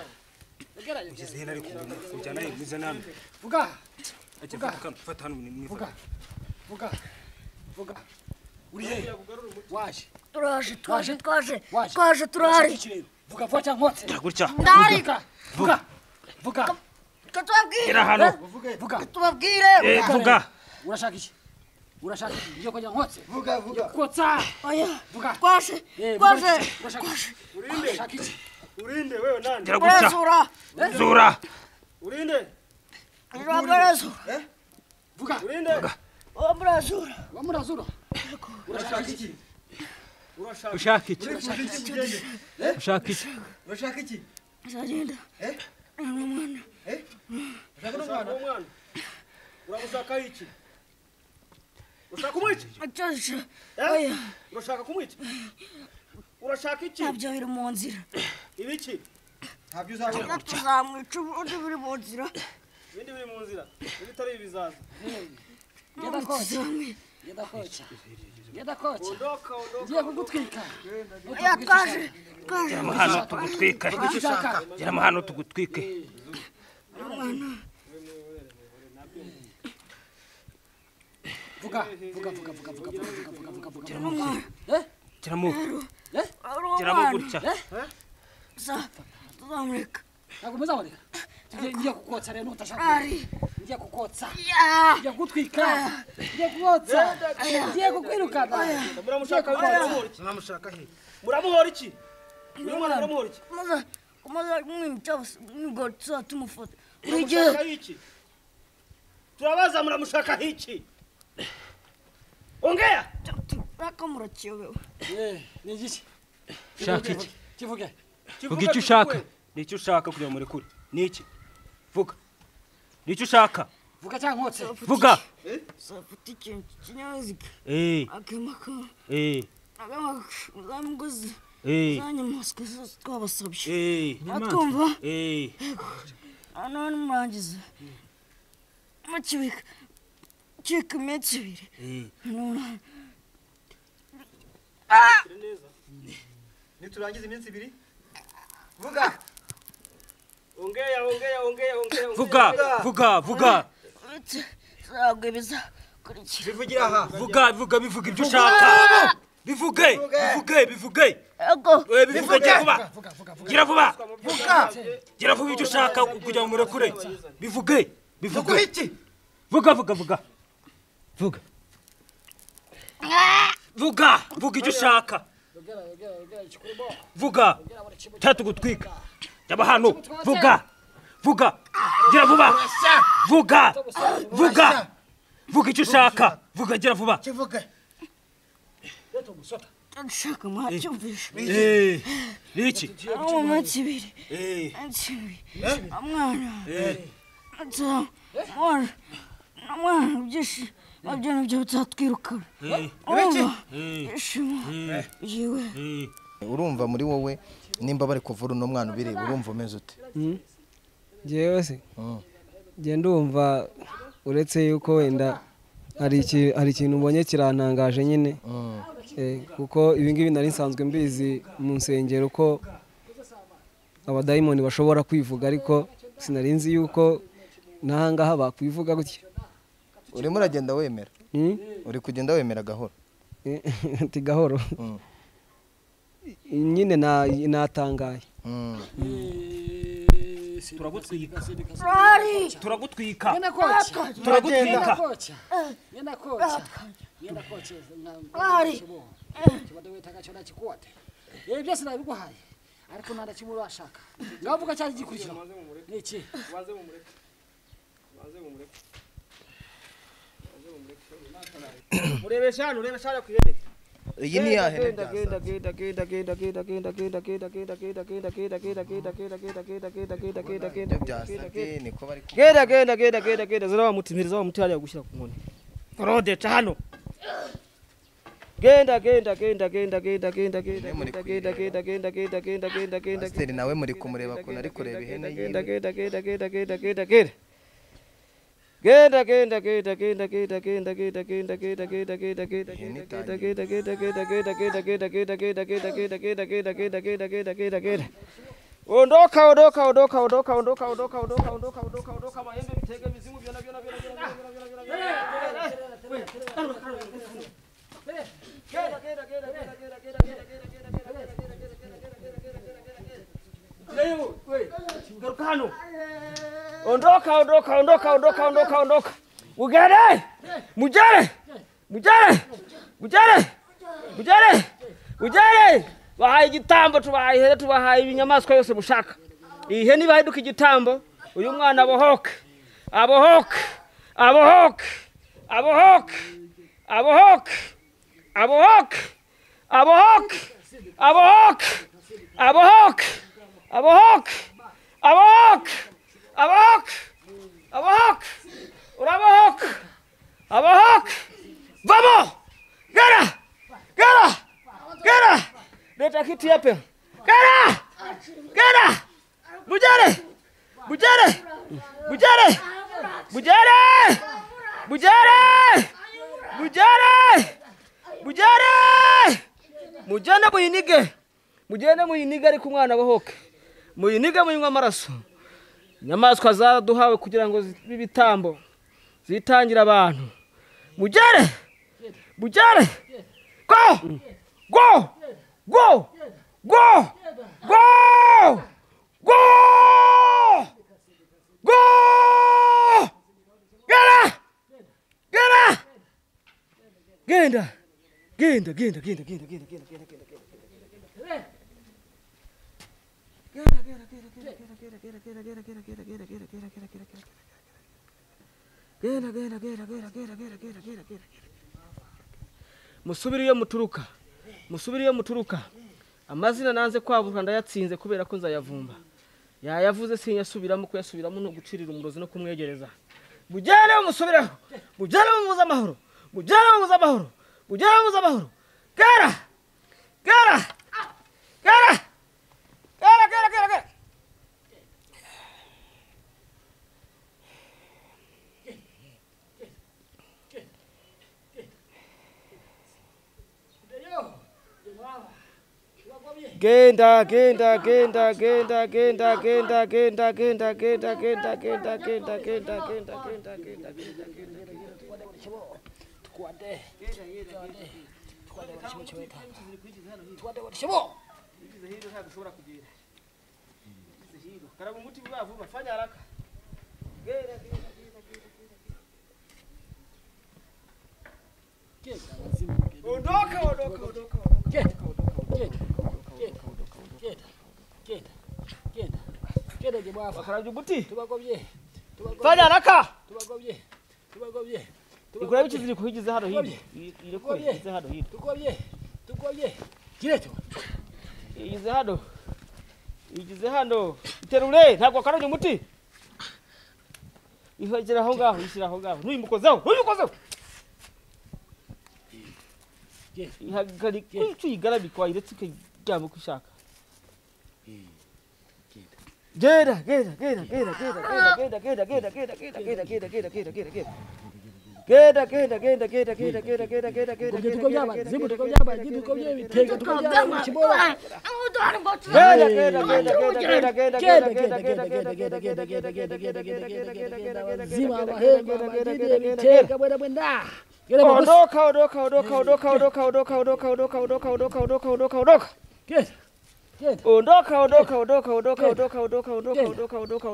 Gera. ngizihera ariko kujya nawe mwiza namwe vuga ajya Vuga. mvuga mfata hano mwifata vuga vuga vuga uri he waje Turaje, twaje, twaje, waje twaje, Waje turahari. iki kirere. vuga vuba cyangwa nkotse gutya Ndahari, vuga vuga vuga twe tubabwire. Era hano. vuga vuga Tubabwire. Eh, vuga urashaka iki urashaka iki ngiye kujya nkotse vuga vuga kotsa Oya, vuga twaje, Eh, vuga twaje. iki? urashaka iki urashaka iki urinde wewe nande gera gutya Barasura. zura urinde Aba barasura. vuga urinde Aba barasura. wa murazura urashaka iki ushaka iki ushaka iki urashaka iki Azagenda. Eh? Umwana. ushaka ushaka umwana uramushaka iki ushaka kumwica Atyaje. Eh? Oya, urashaka kumwica urashaka iki ntabyo biri mu nzira. ibiki ntabyo uzabona Tuzamwica ubundi biri mu nzira. ibindi biri mu nzira ibitari ibizaza genda koca Tuzamwica. genda koca genda koca ondoka ondoka ngiye kugutwika Oya, twaje, twaje. gera hano tugutwike icyo ushaka gera hano tugutwike vuga vuga vuga vuga vuga vuga vuga vuga vuga vuga vuga Umwana. gera mu Ari gera mu umwana. gutya Sa, tuzamureka. ntabwo muzaboneka Ngiye- ngiye kukotsa rero nutashaka Ari. ngiye kukotsa Ya. ngiye kugutwika ngiye kukotsa ngiye kukwirukana muramushaka uyu mwana muramuhora iki muramuhora iki uyu mwana muramuhora iki Maze, maze kumwica bose. Nibwo tuzatumufata. Buri gihe. muramushaka iki turabaza muramushaka iki ongea Mpaka murakiyobewe. Eh, ni igiki ushaka iki kivuge vuga icyo ushaka ni icyo ushaka kugira ngo murekure ni iki vuga ni icyo ushaka vuga cyangwa nkotse vuga Uzafata ikintu cy'ikinyabiziga eh akamaka eh akamaka uzamuguzi eh zanyamaswa zose twabasabye eh atwumva eh none murangiza mukibika kika iminsi ibiri eh None- niturangiza iminsi ibiri vuga ongea ongea ongea ongea vuga vuga vuga uretse zabwo bizakurikira bivugira aha vuga vuga bivuga ibyo ushaka bivuge bivuge bivuge ego eh bivuge gira vuba vuga vuga vuga gira vuba vuga gira vuba ibyo ushaka kugira ngo murekure bivuge bivuge vuga iki vuga vuga vuga vuga vuga vuga icyo ushaka yogera yogera yogera ikikuri bo vuga cyatugutwika jya hano vuga vuga gira vuba vuga vuga vuga icyo ushaka vuga gira vuba kivuge leta umusota nshaka mwacyumvisha Eh, ni iki ari mu minsi ibiri Eh, minsi ibiri umwana nsa- umwana umwana byinshi nabyo nabyo bizatwirukana eh, urumva eh, ishimo eh, yiwe eh. urumva muri wowe nimba bari kuvura uno mwana ubireba urumva umeze ute ngewe se Mm. nge ndumva uretse yuko wenda hari iki- hari ikintu mbonye kirantangaje nyine Mm. Eh, kuko ibi ngibi nari nsanzwe mbizi mu nsengero ko abadayimoni bashobora kwivuga ariko sinari nzi yuko n'aha ngaha bakwivuga gutya urimo uragenda wemera Hmm? uri kugenda wemera gahoro Eh, ati gahoro Mm. nyine na- natangaye Mm. turagutwika ari turagutwika genda koca turagutwika genda koca genda koca genda koca Ari. kibado witaga cyo nakikuwate ibi byose nabiguhaye ariko nta na kimwe urashaka ngaho vuga cyari gikurikira ubanze mumureke ni iki ubanze mumureke ubanze mumureke murebesha hano urebesha hano ku ihene iyi ni ya hene byasaze. Ibyo byasabye niko bari ku- genda genda genda genda genda zirabamutimiriza bamutirariya gushyira ku nkoni forode ca hano genda genda genda genda genda genda genda genda genda genda genda genda genda genda genda pasiteri nawe muri kumureba ukuntu ari kureba ihene yiwe genda genda genda genda genda genda genda genda genda genda genda genda genda genda genda genda genda genda genda genda genda genda genda genda genda genda genda genda genda genda genda genda genda genda genda ondoka ondoka ondoka ondoka ondoka ondoka ondoka ondoka ondoka ondoka maembe mitege mizimu vyona vyona vyona vyona vyona vyona vyona genda genda genda genda genda genda genda genda genda genda genda Leo, we, garuka hano. Ondoka, ondoka, ondoka, ondoka, ondoka, ondoka. Mugere, mugere, mugere, mugere, mugere, mugere. Bahaye igitambo tubahaye ihene tubahaye ibinyamaswa yose mushaka. Iyi hene ibaheduka igitambo, uyu mwana abohoke, abohoke, abohoke, abohoke, abohoke, abohoke, abohoke, abohoke, abohoke. Abahok! Abahok! Abahok! Abahok! Urabahok! Abahok! Vamos! Gara! Gara! Gara! Leta kiti hapa. Gara! Gara! Bujare! Bujare! Bujare! Bujare! Bujare! Bujare! Bujare! Mujana muyinige. Mujana muyinige ariko umwana bahoke. muyiniga munywa amaraso inyamaswa zaduhawe kugira ngo zibe ibitambo zitangire abantu mugere mugere go go go go go go go gera gera genda genda genda genda genda genda genda genda genda musubire iyo muturuka musubire iyo muturuka amazina nanze kwabura ndayatsinze kubera ko nzayavumba yayavuze sinyasubiramo kuyasubiramo ni ugucirira umurozi no kumwegereza mugere mumusubireho mugere mumuze amahoro mugere mumuze amahoro mugere mumuze amahoro gara gara gara gara gara gara gara genda genda genda genda genda genda genda genda genda genda genda genda genda genda genda genda ondoka ondoka ondoka bakaraje uguti fanya haraka ikurabe ikiziriko uhigize hano hino irekure uhigize hano hino igize hano igize hano iterure ntabwo wakarabye umuti ihagera aho ngaho ishyira aho ngaho ntuyimukozeho ntuyimukozeho ihagarika icyo uyigarabika wayiretse ukaryama uko ushaka genda genda genda genda genda genda genda genda genda genda genda genda genda genda genda genda genda genda genda genda genda genda genda genda genda Ondoka, ondoka, ondoka, ondoka, ondoka, ondoka, ondoka, ondoka, ondoka, ondoka, ondoka, ondoka, ondoka. Ondoka, ondoka, ondoka, ondoka, ondoka, ondoka, ondoka, ondoka, ondoka, ondoka, ondoka.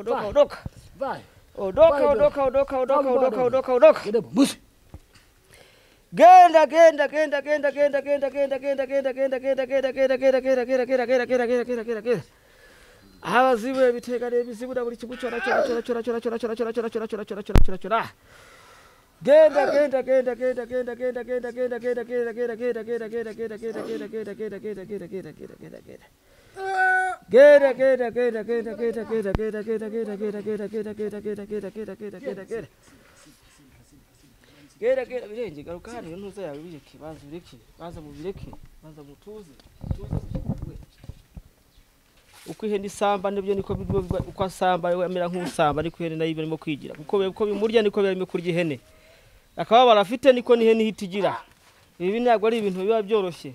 Ondoka, ondoka, ondoka, ondoka, ondoka, ondoka, ondoka. Genda, genda, genda, genda, genda, genda, genda, genda, genda, genda, genda, genda, genda, genda, genda, genda, genda, genda, genda, genda, genda, genda, genda. Abazibu ebitega n'ebizibu na buli kimu kyona kyona kyona kyona kyona kyona kyona kyona kyona kyona kyona kyona kyona kyona. Genda genda genda genda genda genda genda genda genda genda genda genda genda genda genda genda genda genda genda genda genda genda genda genda genda Gera gera gera gera gera gera gera gera gera gera gera gera gera gera gera gera gera gera gera gera gera birenge garuka hano iyo ntuza yawe bireke banza bireke banza mubireke banza mutuze mutuze uko ihene isamba nibyo niko biba- biba- uko asamba we amera nk'usamba ariko ihene nayo iba irimo kwigira kuko biba- uko bimurya niko biba birimo kurya ihene akababaro afite niko n'ihene ihita igira ibi ntabwo ari ibintu biba byoroshye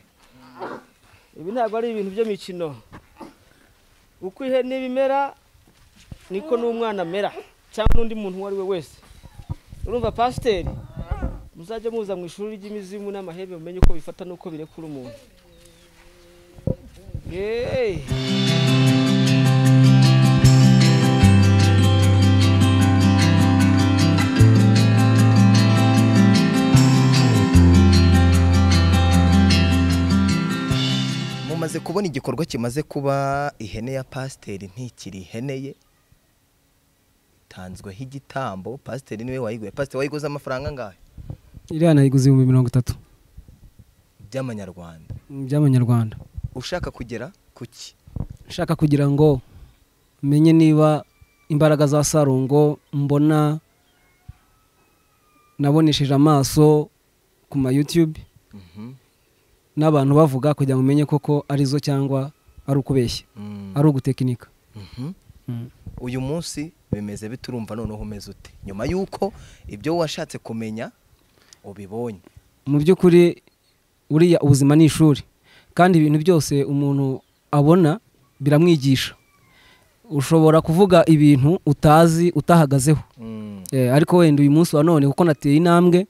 ibi ntabwo ari ibintu by'imikino uko ihene bimera niko n'umwana amera cyangwa n'undi muntu uwo ari we wese urumva pasiteri muzajya muza mu ishuri ry'imizimu n'amahembe mumenye uko bifata n'uko birekura umuntu yeee mumaze kubona igikorwa kimaze kuba ihene ya pasiteri ntikiri ihene ye itanzweho igitambo pasiteri niwe wayiguye pasiteri wayiguze amafaranga angahe iriya nayiguze ibihumbi mirongo itatu by'amanyarwanda by'amanyarwanda ushaka kugera ku ki nshaka kugira ngo menye niba imbaraga za sarongo mbona nabonesheje amaso ku ma YouTube Mhm. n'abantu bavuga kugira ngo umenye koko arizo cyangwa ari ukubeshya Mm. ari ugutekinika Mhm. Mm. uyu munsi bimeze biturumva noneho umeze ute nyuma y'uko ibyo washatse kumenya ubibonye mu by'ukuri buriya ubuzima ni ishuri kandi ibintu byose umuntu abona biramwigisha ushobora kuvuga ibintu utazi utahagazeho Mm. Eh, ariko wenda uyu munsi wa none kuko nateye intambwe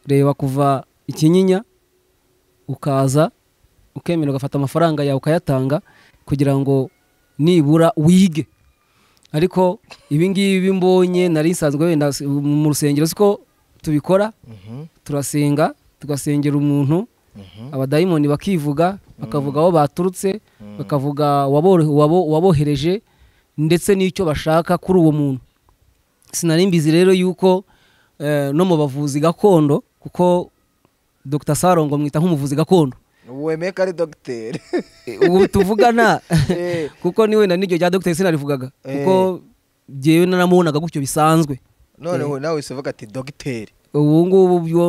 reba kuva ikinyinya ukaza ukemera ugafata amafaranga yawe ukayatanga kugira ngo nibura wige ariko ibi ngibi mbonye nari nsanzwe wenda s- mu rusengero siko tubikora Mhm. turasenga tugasengera umuntu Mhm. abadayimoni bakivuga bakavuga aho baturutse bakavuga waboro- wabo- wabohereje ndetse n'icyo bashaka kuri uwo muntu sinari mbizi rero yuko eh, no mu bavuzi gakondo kuko dr sarongo mwita nk'umuvuzi gakondo wemeye ko ari dogiteri Eh, ubu tuvugana Eh. kuko ni wenda n'iryo rya dr sinarivugaga kuko jyewe naramubonaga gutyo bisanzwe noneho nawe wese uvuga ati dogiteri ubu ngubu byo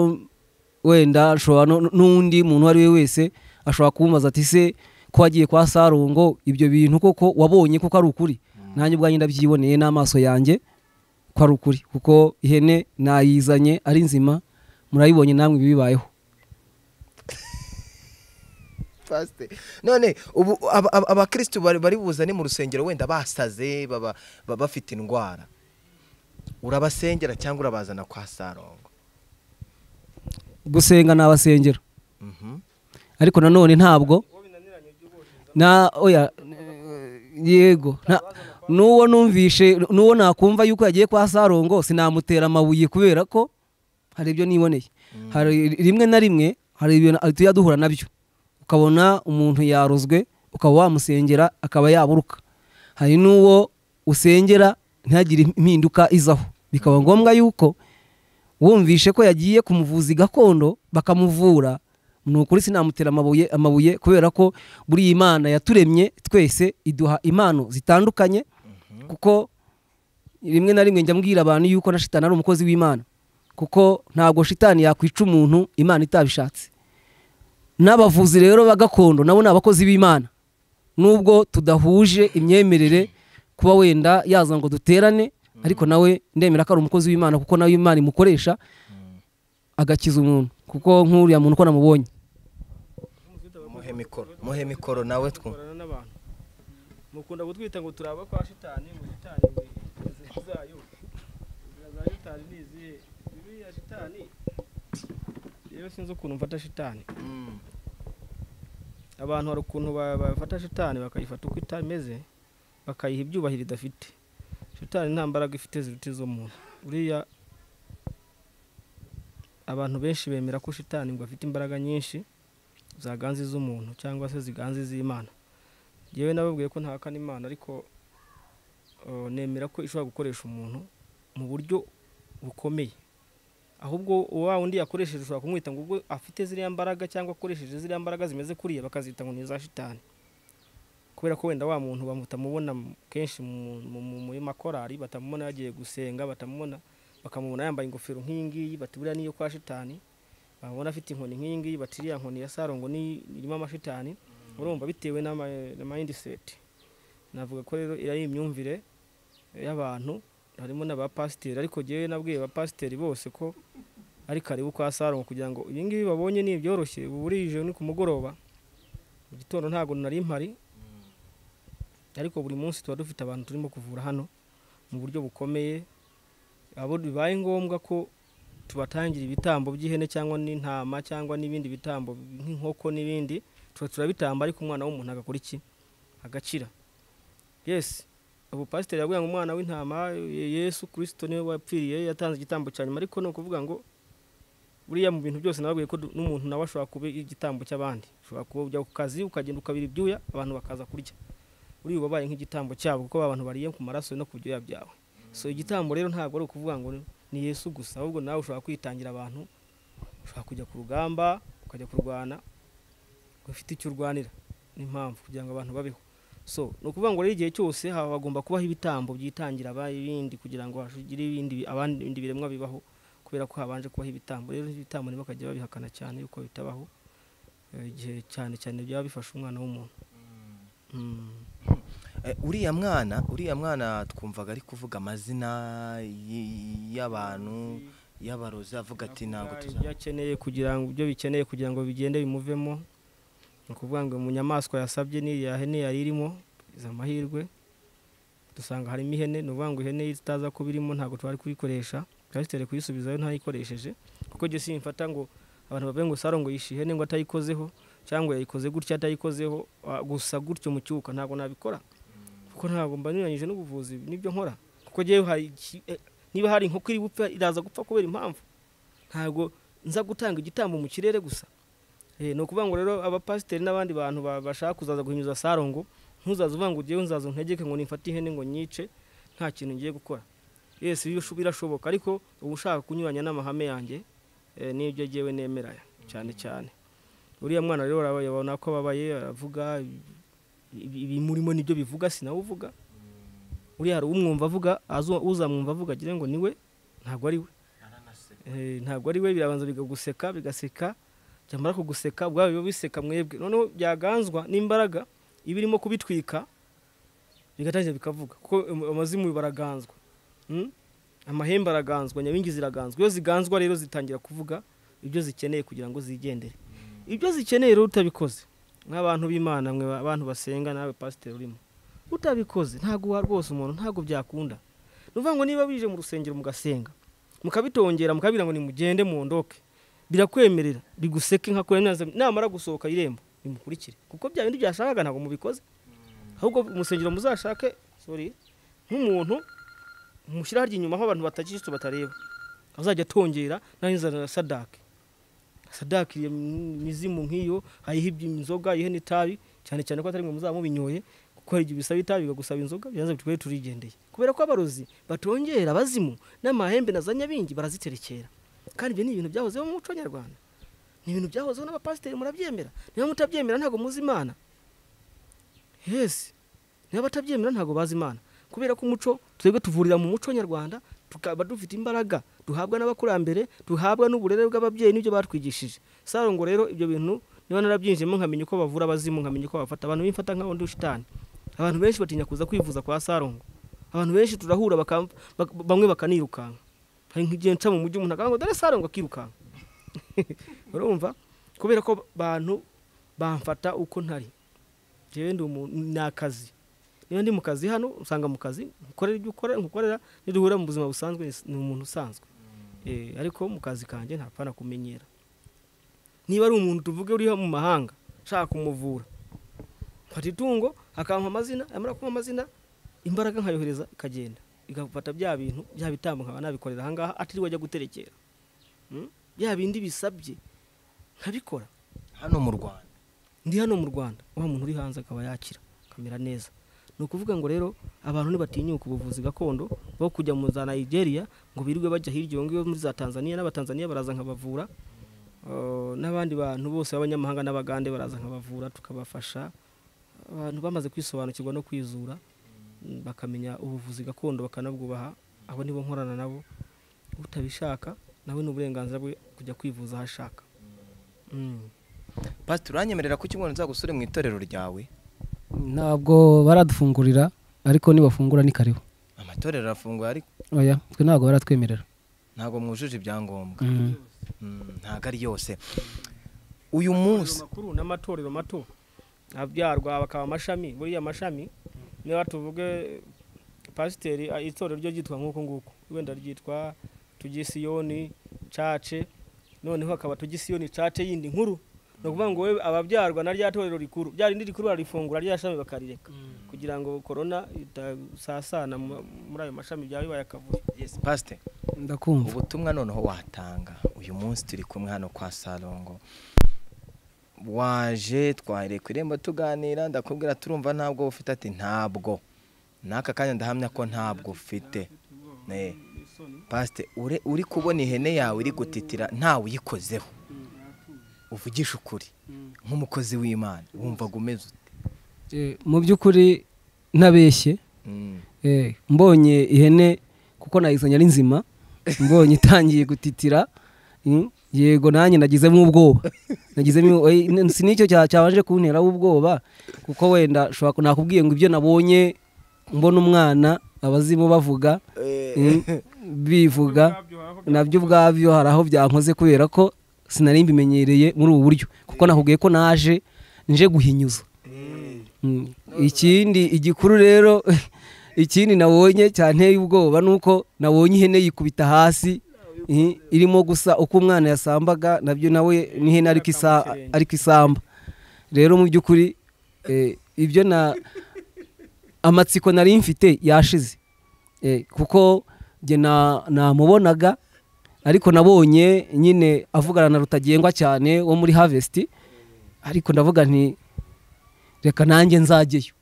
wenda ashobora no- n'undi muntu uwo ari we wese ashobora kumubaza ati se ko wagiye kwa sarongo ibyo bintu koko wabonye koko ari ukuri nanjye ubwanjye ndabyiboneye n'amaso yanjye ko ari ukuri kuko ihene nayizanye ari nzima murayibonye namwe ibibayeho Pasiteri. none ubu aba- aba- abakirisitu bari bari buzane mu rusengero wenda basaze baba baba bafite indwara urabasengera cyangwa urabazana kwa sarongo gusenga ni abasengero Mhm. ariko nanone ntabwo na oya eh, yego nta- n'uwo numvishe n'uwo nakumva yuko yagiye kwa sarongo sinamutera amabuye kubera ko hari ibyo niboneye hari rimwe na rimwe hari ibintu tujya duhura nabyo ukabona umuntu yarozwe ukaba wamusengera akaba yaburuka hari n'uwo usengera ntihagire impinduka izaho bikaba ngombwa yuko wumvishe ko yagiye ku muvuzi gakondo bakamuvura ni ukuri sinamutera amabuye amabuye kubera ko buri iyi mana yaturemye twese iduha impano zitandukanye kuko rimwe na rimwe njya mbwira abantu yuko na shitani ari umukozi w'imana kuko ntabwo shitani yakwica umuntu imana itabishatse n'abavuzi rero ba gakondo nabo ni abakozi b'imana nubwo tudahuje imyemerere kuba wenda yaza ngo duterane ariko nawe ndemera ko ari umukozi w'imana kuko nawe imana imukoresha agakiza umuntu kuko nk'uriya muntu uko namubonye muhe mikoro muhe mikoro nawe twumve dukorana n'abantu mukunda kutwita ngo turaba kwa shitani ngo shitani ngo inzira zayo inzira za shitani ni izihe biriya shitani yewe sinzi ukuntu mfata shitani abantu hari ukuntu ba- bafata shitani bakayifata uko itameze bakayiha ibyubahiro idafite shitani nta mbaraga ifite ziruta iz'umuntu uriya abantu benshi bemera ko shitani ngo afite imbaraga nyinshi zaganze iz'umuntu cyangwa se ziganze iz'imana yewe nababwiye ko ntahakana imana ariko eh, nemera ko ishobora gukoresha umuntu mu buryo bukomeye ahubwo wa wundi yakoresheje ushobora kumwita ngo ubwo afite ziriya mbaraga cyangwa akoresheje ziriya mbaraga zimeze kuriya bakazita ngo ni iza shitani kubera ko wenda wa muntu bamutamubona mu- kenshi mu- mu- mu- muri makorari batamubona yagiye gusenga batamubona bakamubona yambaye ingofero nk'iyi ngiyi bati buriya niyo kwa shitani babona afite inkoni nk'iyi ngiyi bati iriya nkoni ya sarongo ni irimo amashitani urumva bitewe n'ama- na mindset navuga ko rero iriya ari imyumvire y'abantu harimo n'abapasiteri ariko ngewe nabwiye abapasiteri bose ko ari karibu kwa sarongo kugira ngo ibi ngibi babonye ni ibyoroshye ubu burije ni ku mugoroba mu gitondo ntabwo nari mpari ariko buri munsi tuba dufite abantu turimo kuvura hano mu buryo bukomeye abo bibaye ngombwa ko tubatangira ibitambo by'ihene cyangwa n'intama cyangwa n'ibindi bitambo nk'inkoko n'ibindi tuba turabitamba ariko umwana w'umuntu agakora iki agacira yes ubu pasiteri yabwiye ngo umwana w'intama Ye- yesu kirisito niwe wapfiriye yatanze igitambo cya nyuma ariko ni ukuvuga ngo buriya mu bintu byose nababwiye ko du- n'umuntu nawe ashobora kuba igitambo cy'abandi ushobora kuba ujya ku kazi ukagenda ukabira ibyuya abantu bakaza kurya buriya uba ubaye nk'igitambo cyabo kuko abantu bariye ku maraso no ku byoya byawe so igitambo rero ntabwo ari ukuvuga ngo ni yesu gusa ahubwo nawe ushobora kwitangira abantu ushobora kujya ku rugamba ukajya kurwana ufite icyo urwanira n'impamvu kugira ngo abantu babeho so ni ukuvuga ngo rero igihe cyose haba hagomba kubaho ibitambo byitangira abaye ibindi kugira ngo hagire ibindi bi- abandi ibindi biremwa bibaho kubera ko habanje kubaho ibitambo rero ibitambo nibo bakajya babihakana cyane yuko bitabaho eh, igihe cyane cyane byaba bifasha umwana w'umuntu Mm. Eh, uriya mwana uriya mwana twumvaga ari kuvuga amazina y- y'abantu y'abarozi avuga ati ntabwo Avuga tuza ibyo akeneye kugira ngo ibyo bikeneye kugira ngo bigende bimuvemo ni ukuvuga ngo mu nyamaswa yasabye n'iriya hene yari irimo izo amahirwe dusanga harimo ihene ni ukuvuga ngo ihene ye itaza kuba irimo ntabwo twari kuyikoresha pasiteri kuyisubizayo ntayikoresheje kuko jye simfata ngo abantu bavuge ngo saro ngo yishe ihene ngo atayikozeho cyangwa yayikoze gutya atayikozeho ah, gusa gutyo mu cyuka ntabwo nabikora kuko ntabwo mba nyuranyije n'ubuvuzi nibyo nkora kuko njyewe hari iki- eh, niba hari inkoko iri gupfa iraza gupfa kubera impamvu ntabwo nza gutanga igitambo mu kirere gusa Eh, ni ukuvuga ngo rero abapasiteri n'abandi bantu ba- bashaka kuzaza guhinyuza sarongo ntuzaza uvuga ngo ugiyeho nzaza untegeke ngo nifate ihene ngo nyice nta kintu ngiye gukora yesi bisho- birashoboka ariko uba ushaka kunyuranya n'amahame yanjye eh, n'ibyo ngewe nemera cyane cyane uriya mwana rero arabaye abona ko ababaye aravuga ibi- ibi murimo nibyo bivuga sinawe uvuga uriya hari umwumva avuga azo- uzamwumva avuga agira ngo niwe ntabwo ari we Eh, ntabwo ari we birabanza bikaguseka bigaseka byamara kuguseka ubwabo biba biseka mwebwe noneho byaganzwa n'imbaraga iba irimo kubitwika bigatangira bikavuga kuko am- amazimu baraganzwa Mm? amahembe araganzwa nyabingi ziraganzwa iyo ziganzwa rero zitangira kuvuga ibyo zikeneye kugira ngo zigendere ibyo zikeneye rero utabikoze nk'abantu b'imana mwe ba- abantu basenga nawe pasiteri urimo utabikoze ntabwo uha rwose umuntu ntabwo byakunda ni ukuvuga ngo niba bije mu rusengero mugasenga mukabitongera mukabira ngo nimugende muondoke birakwemerera biguseke nka kure neza namara gusohoka irembo bimukurikire kuko bya bindi byashakaga ntabwo mubikoze ahubwo umusengero muzashake sorry nk'umuntu mushyira harya inyuma aho abantu batakirisitu batareba azajya atongera nanzanira sadake sadake iyo mizimu nk'iyo ayiha ibyo inzoga ayihe n'itabi cyane cyane ko atari mwe muzaba mubinyoye kuko hari igihe bisaba itabi bikagusaba inzoga biranze bitwe turigendeye kubera ko abarozi batongera abazimu n'amahembe na za nyabingi baraziterekera kandi ibyo ni ibintu byahozeho mu muco nyarwanda ni ibintu byahozeho n'abapasiteri murabyemera niba mutabyemera ntabwo muzi imana yesi niba batabyemera ntabwo bazi imana kubera ko umuco twebwe tuvurira mu muco nyarwanda tukaba dufite imbaraga duhabwa n'abakurambere duhabwa n'uburere bw'ababyeyi n'ibyo batwigishije saro ngo rero ibyo bintu niba narabyinjiyemo nkamenya uko bavura abazimu nkamenya uko bafata abantu bimfata nka undi shitani abantu benshi batinya kuza kwivuza kwa sarongo abantu benshi turahura bakam- bak- bamwe bakanirukanka hari nk'igihe nca mu mujyi umuntu akavuga ngo dore sarongo akirukanka urumva kubera ko abantu bamfata uko ntari jewe ndi umuntu ni akazi niba ndi mu kazi hano usanga mu kazi nkorera ibyo ukora nkukorera niduhura mu buzima busanzwe ni- ni umuntu usanzwe Eh, ariko mu kazi kanjye ntapfana kumenyera niba ari umuntu tuvuge uri mu mahanga nshaka kumuvura mfata itungo akampa amazina yamara kumpa amazina imbaraga nkayohereza ikagenda igafata bya bintu bya bitambo nkaba nabikorera ahangaha atiriwe ajya guterekera Mm? bya bindi bisabye nkabikora hano mu rwanda ndi hano mu rwanda wa muntu uri hanze akaba yakira akamera neza ni ukuvuga ngo rero abantu ntibatinyuka ubuvuzi gakondo bo kujya mu za nigeria ngo birirwe bajya hirya iyo ngiyo muri za tanzania n'abatanzania baraza nkabavura Eh, n'abandi bantu bose b'abanyamahanga n'abagande baraza nkabavura tukabafasha abantu bamaze kwisobanukirwa no kwizura mm, bakamenya ubuvuzi gakondo bakanabwubaha abo nibo nkorana nabo utabishaka nawe ni uburenganzira bwe kujya kwivuza aho ashaka Mm. pasiteri uranyemerera ko ikigo nzagusure mu itorero ryawe ntabwo baradufungurira ariko nibafungura ni karibu amatorero arafunguye ariko oya twe ntabwo baratwemerera ntabwo mwujuje ibyangombwa Mm. Mm, ntabwo ari yose uyu munsi makuru n'amatorero mato abyarwa bakaba amashami buriya amashami niba tuvuge pasiteri ah, itorero ryo ryitwa nk'uku nguku wenda ryitwa tugisiyoni cace noneho hakaba tugisiyoni cace yindi nkuru ni ukuvuga ngo wowe ababyarwa na rya torero rikuru rya rindi rikuru bararifungura rya shami bakarireka kugira ngo korona itasasana mu- muri ayo mashami byaba bibaye akavuyo Yes, pastor ndakumva ubutumwa noneho watanga uyu munsi turi kumwe hano kwa sarongo waje twahereye ku irembo tuganira ndakubwira turumva ntabwo ufite ati ntabwo n'aka kanya ndahamya ko ntabwo ufite Ne. pasite ure- uri kubona ihene yawe iri gutitira ntawe uyikozeho uvugisha ukuri nk'umukozi w'imana wumvaga umeze ute Eh, mu by'ukuri ntabeshye Mm. Eh, mbonye ihene kuko nayizanye ari nzima mbonye itangiye gutitira mm, yego nanjye nagizemo ubwoba nagizemo eh, n- si nicyo cya- cyabanje kunteraho ubwoba kuko wenda ushobora ku- nakubwiye ngo ibyo nabonye mbona umwana abazimu bavuga mm, bivuga nabyo ubwabyo hari aho byankoze kubera ko sinari mbimenyereye muri ubu buryo kuko nakubwiye ko naje nje guhinyuza Mm. ikindi igikuru rero ikindi nabonye cyanteye ubwoba ni uko nabonye ihene yikubita hasi i- irimo gusa uko umwana yasambaga nabyo nawe n'ihene ariko isa- ariko isamba rero mu by'ukuri eh, ibyo na amatsiko nari mfite yashize Eh, kuko njye na- namubonaga ariko nabonye nyine avugana na rutagengwa cyane wo muri harvest ariko ndavuga nti reka nanjye nzajyeyo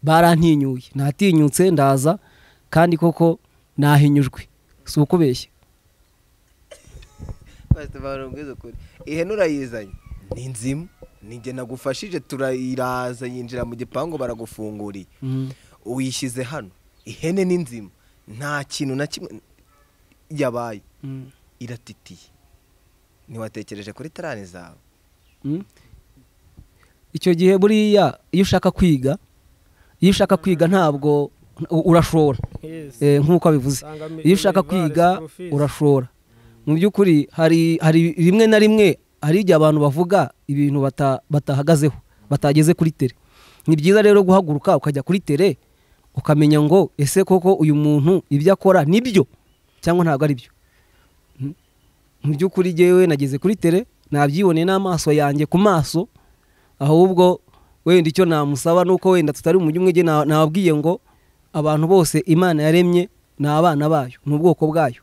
barantinyuye natinyutse ndaza kandi koko nahinyujwe si ukubeshya pasite barubwiza ukuri ihene urayizanye ni nzimu nijye nagufashije turayiraza yinjira mu gipangu baragufunguriye Mm. uyishyize hano ihene ni nzima nta kintu na kimwe yabaye Mm. iratitiye ntiwatekereje kuri tarani zawe Mm. icyo gihe buriya iyo ushaka kwiga iyo ushaka kwiga ntabwo urashobora Yes. eh, nk'uko abivuze Sanga mi- iyo ushaka Universe kwiga Profis. urashobora mu by'ukuri hari hari rimwe na rimwe hari igihe abantu bavuga ibintu bata- batahagazeho batageze kuri tere ni byiza rero guhaguruka ukajya kuri tere ukamenya ngo ese koko uyu muntu ibyo akora nibyo cyangwa ntabwo ari byo Mm. mu by'ukuri jyewe nageze kuri tere nabyiboneye n'amaso yanjye ku maso ahubwo wenda icyo namusaba ni uko wenda tutari umujyi umwe jye na- nababwiye ngo abantu bose imana yaremye ni abana bayo ni ubwoko bwayo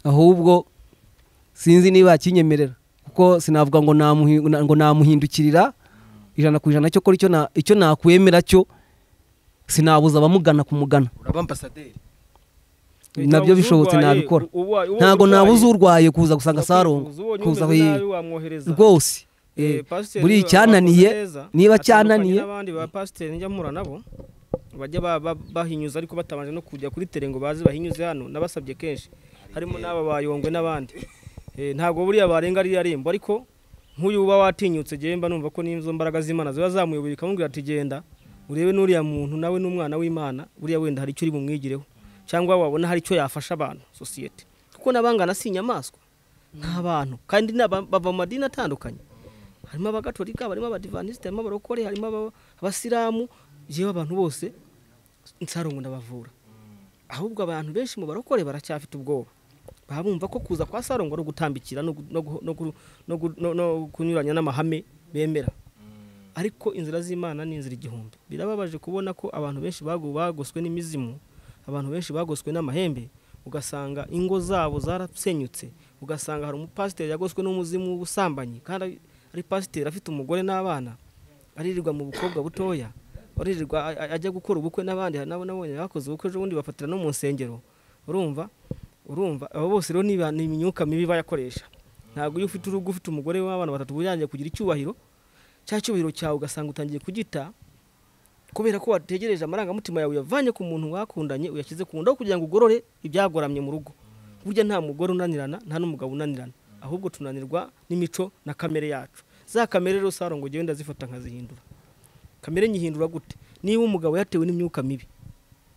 ahubwo sinzi niba yakinyemerera kuko sinavuga ngo namuhi- na- ngo namuhindukirira ijana ku ijana cyo kora icyo na- icyo nakwemera cyo sinabuza abamugana kumugana uraba ambasaderi nabyo bishobotse nabikora ntabwo nabuze urwaye kuza gusanga sarongo kuza kuza kuyi- wamwohereza rwose eh, buriya icyananiye niba cyananiye n'abandi ba pasiteri njya mpura nabo bajya ba- ba- bahinyuza ariko batabanje no kujya kuri tere ngo baze bahinyuze hano nabasabye kenshi harimo n'aba bayongwe n'abandi Eh, ntabwo buriya barenga ririya rembo ariko nk'uyu uba watinyutse jyewe mba numva ko n'izo mbaraga z'imana ziba zamuyobeye ikamubwira ati genda urebe n'uriya muntu nawe n'umwana w'imana buriya wenda hari icyo uri bumwigireho cyangwa wabona hari icyo yafasha abantu sosiyete kuko n'abangana si inyamaswa nk'abantu kandi ni aba- bava mu madini atandukanye harimo abagatorika barimo abadivanisite harimo abarokore harimo aba- abasilamu yewe abantu bose nsarongo ndabavura ahubwo abantu benshi mu barokore baracyafite ubwoba baba bumva ko kuza kwa sarongo no gutambikira no gu- no gu- no gu- no gu- no- no kunyuranya n'amahame bemera ariko inzira z'imana ni inzira igihumbi birababaje kubona ko abantu benshi bagu- bagoswe n'imizimu abantu benshi bagoswe n'amahembe ugasanga ingo zabo zarasenyutse ugasanga hari umupasiteri yagoswe n'umuzimu w'ubusambanyi kandi ari- ari pasiteri afite umugore n'abana aririrwa mu bukobwa butoya aririrwa a- a- ajya gukora ubukwe n'abandi hari nabo nabonye bakoze ubukwe ejo bundi bafatira no mu nsengero urumva urumva abo bose rero niba ni imyuka mibi bayakoresha ntabwo iyo ufite urugo ufite umugore w'abana batatu wirangiye kugira icyubahiro cya cyubahiro cyawe ugasanga utangiye kugita kubera ko wategereje amarangamutima yawe uyavanye ku muntu wakundanye uyashyize ku ndobo kugira ngo ugorore ibyagoramye mu rugo burya nta mugore unanirana nta n'umugabo unanirana ahubwo tunanirwa n'imico na kamere yacu za kamere rero sarongo ngenda zifata nkazihindura kamere nyihindura gute niba umugabo yatewe n'imyuka mibi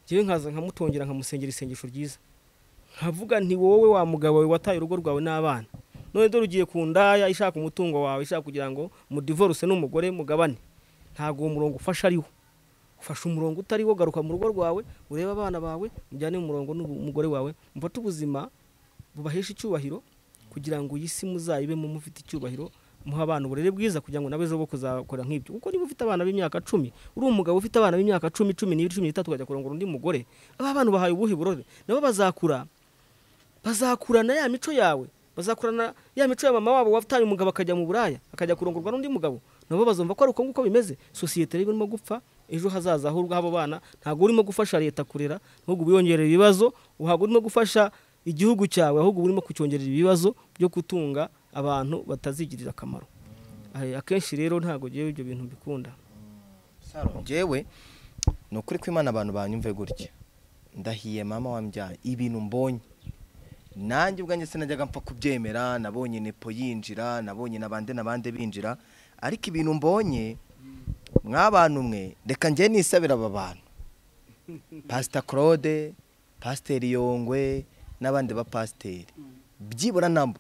ngewe nkaza nkamutongera nkamusengera isengesho ryiza nkavuga nti wowe wa mugabo we wataye urugo rwawe n'abana none dore ugiye ku ndaya ishaka umutungo wawe ishaka kugira ngo mudivoruse n'umugore mugabane ntabwo uwo murongo ufasha ariwo ufashe umurongo utariwo garuka mu rugo rwawe urebe abana bawe mujyane mu murongo n'umugore wawe mufate ubuzima bubahesha icyubahiro kugira ngo iyi si muzayibemo mufite icyubahiro muha abana uburere bwiza kugira ngo nawe bo kuzakora nk'ibyo kuko niba ufite abana b'imyaka cumi uri umugabo ufite abana b'imyaka cumi cumi n'ibiri cumi n'itatu ukajya kurongora undi mugore aba bantu bahaye ubuhe burore nabo bazakura bazakurana ya mico yawe bazakurana ya mico ya mama wabo wataye umugabo akajya mu buraya akajya kurongorwa n'undi mugabo nabo bazumva ko ari uko nguko bimeze sosiyete rero irimo gupfa ejo hazaza h'urwo abo bana ntabwo urimo gufasha leta kurera ahubwo ubiyongerera ibibazo ntabwo urimo gufasha igihugu cyawe ahubwo uba urimo kucyongerera ibibazo byo gutunga abantu batazigirira akamaro Ahe, akenshi rero ntabwo ngewe ibyo bintu mbikunda ngewe ni ukuri ko imana abantu banyumve gutya ndahiye mama wambyaye ibintu mbonye nanjye ubwanjye sinajyaga mpfa kubyemera nabonye nepo yinjira nabonye nabande nabande binjira ariko ibintu mbonye mwabantu umwe reka njye nisabira aba bantu pasita claude pasiteri yongwe n'abandi bapasiteri byibura nabo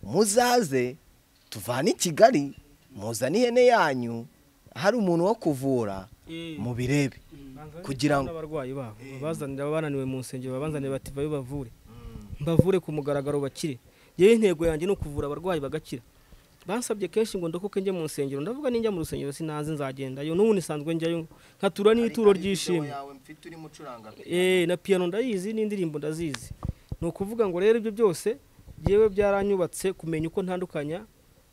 muzaze tuvane i kigali muzane ihene yanyu hari umuntu wo kuvura mu birebe kugira ngo abarwayi babo bazanira abananiwe mu nsengero babanzanira bati babe bavure mbavure ku mugaragaro bakire yewe intego yanjye ni ukuvura abarwayi bagakira bansabye kenshi ngo ndokoke njye mu nsengero ndavuga ninjya mu rusengero sinanze nzagendayo n'ubu nisanzwe njyayo nkatura n'ituro ry'ishimwe Eh, na piano ndayizi n'indirimbo ndazizi ni ukuvuga ngo rero ibyo byose yewe byaranyubatse kumenya uko ntandukanya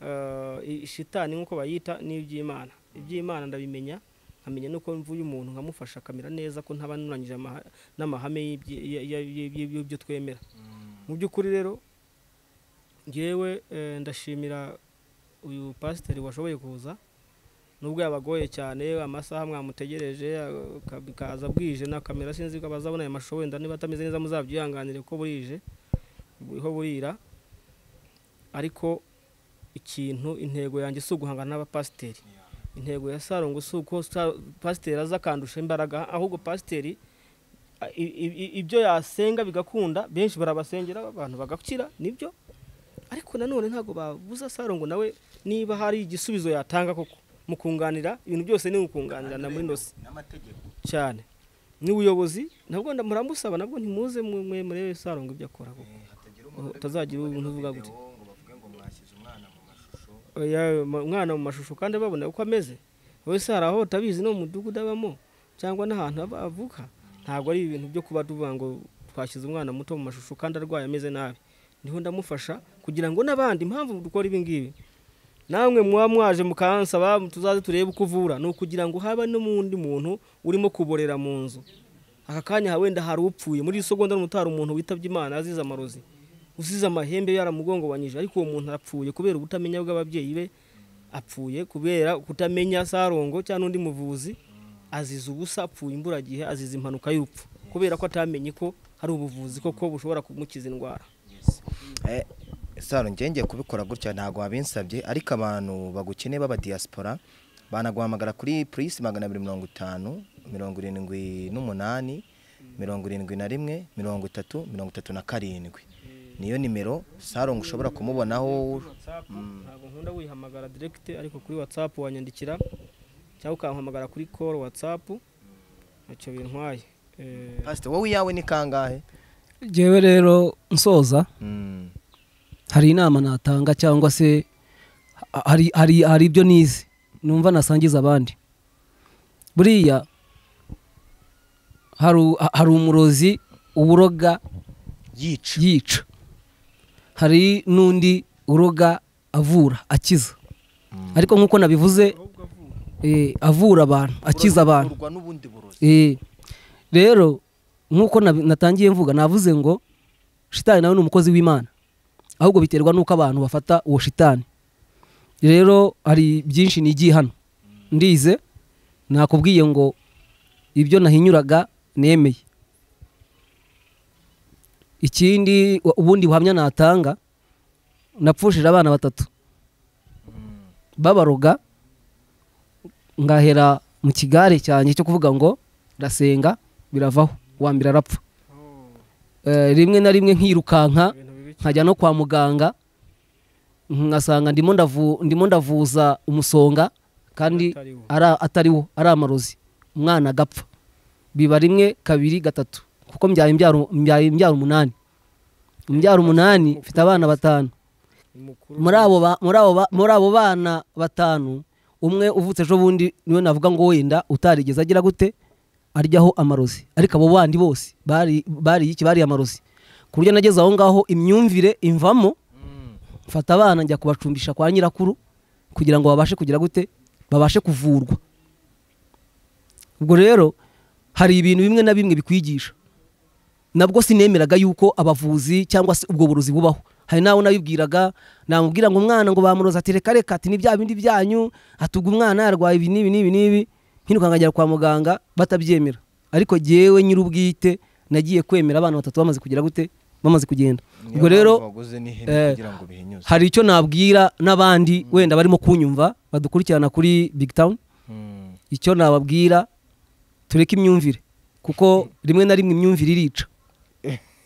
eh, i- shitani nk'uko bayita n'iby'imana iby'imana ndabimenya nkamenya nuko mvuye umuntu nkamufasha akamera neza ko ntaba nunanyije amaha- n'amahame y'ibyi- ya- ya- ya- ya- y'ibyo twemera mu by'ukuri rero ngewe eh, ndashimira uyu pasiteri washoboye kuza nubwo yabagoye cyane amasaha mwamutegereje aka- bikaza bwije na kamera sinzi ko bazabona aya mashusho wenda niba atameze neza muzabyihanganire ko burije buriho burira ariko ikintu intego yanjye si uguhangana n'abapasiteri intego ya sarongo si uko Sa- pasiteri aza akandusha imbaraga ahubwo pasiteri a- i- i- i- ibyo yasenga bigakunda benshi barabasengera abantu bagakira nibyo ariko nanone ntabwo babuza sarongo nawe niba hari igisubizo yatanga koko mu kunganira ibintu byose ni ukunganira na muri nosi cyane n'ubuyobozi nabwo nda- muramusaba nabwo ntimuze mwe- mwe murebe sarongo ibyo akora koko utazagira ubuntu uvuga gutya Oya, ma- umwana mu mashusho kandi babona uko ameze wowe se hari aho utabizi no mu mudugudu abamo cyangwa n'ahantu aba- avuka ntabwo ari ibintu byo kuba tuvuga ngo twashyize umwana muto mu mashusho kandi arwaye ameze nabi niho ndamufasha kugira ngo n'abandi impamvu dukora ibi ngibi namwe muba mwaje mukansaba tuzaze turebe uko uvura ni ukugira ngo habe n'undi muntu urimo kuborera mu nzu aka kanya wenda hari upfuye muri iyi segonda n'umutari umuntu witabye imana azize amarozi usize amahembe yaramugongobanyije ariko uwo muntu arapfuye kubera ubutamenya bw'ababyeyi be apfuye kubera kutamenya sarongo cyangwa undi muvuzi azize ubusa apfuye imburagihe azize impanuka y'urupfu kubera ko atamenye ko hari ubuvuzi koko bushobora kumukiza indwara Eh, saro ngenge kubikora gutya ntabwo wabinsabye ariko abantu bagukeneye baba diaspora banaguhamagara kuri plus magana abiri mirongo itanu mirongo irindwi n'umunani mirongo irindwi na rimwe mirongo itatu mirongo itatu na karindwi niyo nimero sarongo ushobora kumubonaho watsapu ntabwo nkunda wihamagara diregite ariko kuri watsapu wanyandikira cyangwa ukampamagara kuri koro watsapu ntacyo bintwaye Eh, pasite wowe iyawe ni kangahe ngewe rero nsoza Mm, hari inama natanga cyangwa se ha- hari, hari, hari ibyo nize numva nasangiza abandi buriya hari, u- ha- hari umurozi uburoga yica yica hari n'undi uroga avura akiza ariko nk'uko nabivuze eh, avura abantu akiza abantu urwa n'ubundi burozi Eh, rero nk'uko nabi- natangiye mvuga navuze ngo shitani nawe ni umukozi w'imana ahubwo biterwa n'uko abantu bafata uwo shitani rero hari byinshi nigiye hano ndize nakubwiye ngo ibyo nahinyuraga nemeye ikindi u- ubundi buhamya natanga napfushije abana batatu babaroga ngahera mu kigare cyanjye cyo kuvuga ngo ndasenga biravaho uwa mbere arapfa Eh, rimwe na rimwe nkirukanka nkajya no kwa muganga nkasanga ndimo ndavu- ndimo ndavuza umusonga kandi Atariwo. ara- atariwo ari amarozi umwana agapfa biba rimwe kabiri gatatu kuko mbyaye imbyaro mbyaye imbyaro umunani imbyaro umunani mfite abana batanu Umukuru muri abo ba- muri abo ba- muri abo bana batanu umwe uvutse ejo bundi niwe navuga ngo wenda utarigeze agira gute aryaho amarozi ariko abo bandi bose bari bariye iki bariye amarozi ku buryo nageze aho ngaho imyumvire imvamo mfata abana njya kubacumbisha kwa nyirakuru kugira ngo babashe kugira gute babashe kuvurwa ubwo rero hari ibintu bimwe na bimwe bikwigisha nabwo sinemeraga yuko abavuzi cyangwa se ubwo burozi bubaho hari nawe nabibwiraga namubwira ngo umwana ngo bamuroza ati reka reka ati ni bya bindi byanyu atuga umwana yarwaye ibi n'ibi n'ibi n'ibi nkirukanka njya kwa muganga batabyemera ariko jyewe nyir'ubwite nagiye kwemera abana batatu bamaze kugira gute bamaze kugenda ubwo rero waguze eh, n'ihene kugira ngo bihinyuze hari icyo nabwira n'abandi wenda barimo kunyumva badukurikirana kuri big town Mm. icyo nababwira tureke imyumvire kuko rimwe na rimwe imyumvire irica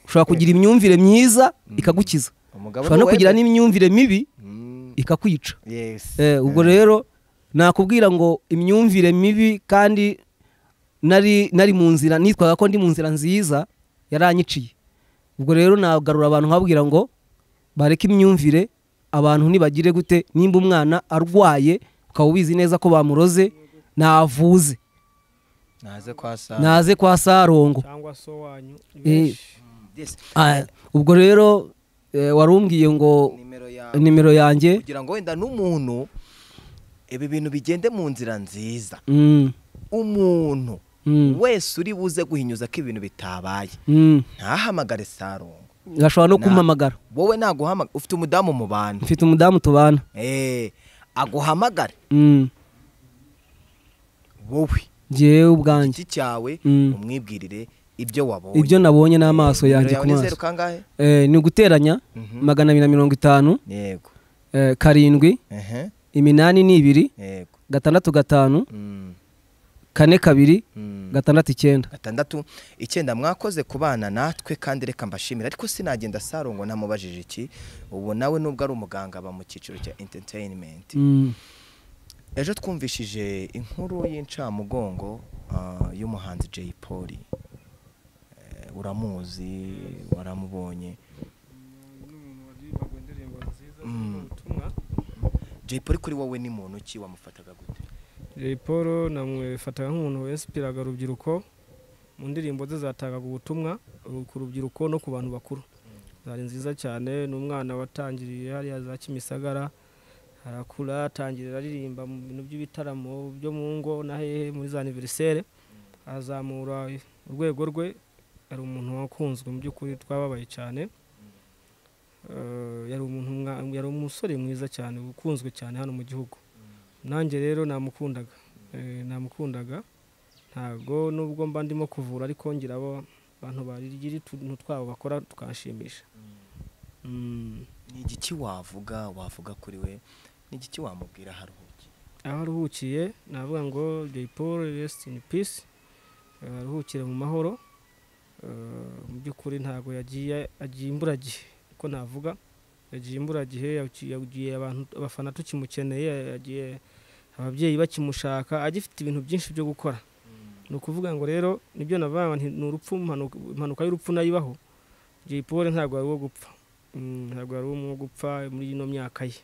ushobora kugira imyumvire myiza ikagukiza umugabo ushobora no ni kugira wemere. n'imyumvire mibi Mm. ikakwica Yes. Eh, ubwo rero nakubwira ngo imyumvire mibi kandi nari nari mu nzira nitwaga ko ndi mu nzira nziza yaranyiciye ubwo rero nagarura abantu nkababwira ngo bareke imyumvire abantu ntibagire gute nimba umwana arwaye ukaba ubizi neza ko bamuroze navuze naze kwa saa naze kwa sarongo cyangwa so wanyu ni Eh, benshi. Yes. Ah, ubwo rero eh, warumbwiye ngo nimero yawe nimero yanjye kugira ngo wenda n'umuntu ibi bintu bigende mu nzira nziza mm, umuntu mm, wese uri buze guhinyuza ko ibintu bitabaye mm. ntahamagare sarongo ashobora no Na- kumpamagara wowe naguhamagara ufite umudamu mu bantu mfite umudamu tubana Eh, aguhamagare mm. wowe njyewe ubwanjye iki cyawe Mm. umwibwirire ibyo wabonye ibyo nabonye n'amaso Nimero yanjye yawe ku ni maso zeru kangahe Eh, ni uguteranya Mhm. magana abiri na mirongo itanu yego eh, karindwi ehe iminani ni ibiri yego gatandatu gatanu Mm, kane kabiri mm. gatandatu icyenda gatandatu icyenda mwakoze ku bana natwe kandi reka mbashimire ariko sinagenda sarongo ntamubajije iki ubu nawe nubwo ari umuganga aba mu cyiciro cya entertainment Mm, ejo twumvishije inkuru y'incamugongo ah, y'umuhanzi Jay Polly Eh, uramuzi waramubonye n'umuntu waririmbaga indirimbo nziza Mm. zirimo ubutumwa Jay Polly kuri wowe ni muntu ki wamufataga gute Jay Paul namwifataga nk'umuntu wensipiraga urubyiruko mu ndirimbo ze zatangaga ubutumwa uh, ku rubyiruko no ku bantu bakuru zari nziza cyane ni umwana watangiriye hariya za kimisagara arakura atangira aririmba mu bintu by'ibitaramo byo mu ngo na hehe muri za aniverisere azamura urwego rwe ari umuntu wakunzwe mu by'ukuri twababaye cyane Eh, yari umuntu mwa- yari umusore mwiza cyane ukunzwe cyane hano mu gihugu nanjye rero namukundaga Eh, namukundaga ntago nubwo mba ndimo kuvura ariko ngira abo bantu bagira utuntu twabo bakora tukashimisha Mm. ni igiki wavuga wavuga kuri we ni igiki wamubwira haruhuki aho aruhukiye navuga ngo Jay Paul rest in peace Eh, aruhukire mu mahoro Eh, mu by'ukuri ntago yagiye agiye imburagihe uko navuga yagiye imburagihe yagiye- yagiye abantu abafana tukimukeneye yagiye ababyeyi bakimushaka agifite ibintu byinshi byo gukora ni ukuvuga ngo rero nibyo navuga nti ni urupfu impanuka impanuka y'urupfu nayo ibaho Jay Paul ntabwo ari uwo gupfa Mm, ntabwo ari uwo gupfa muri ino myaka ye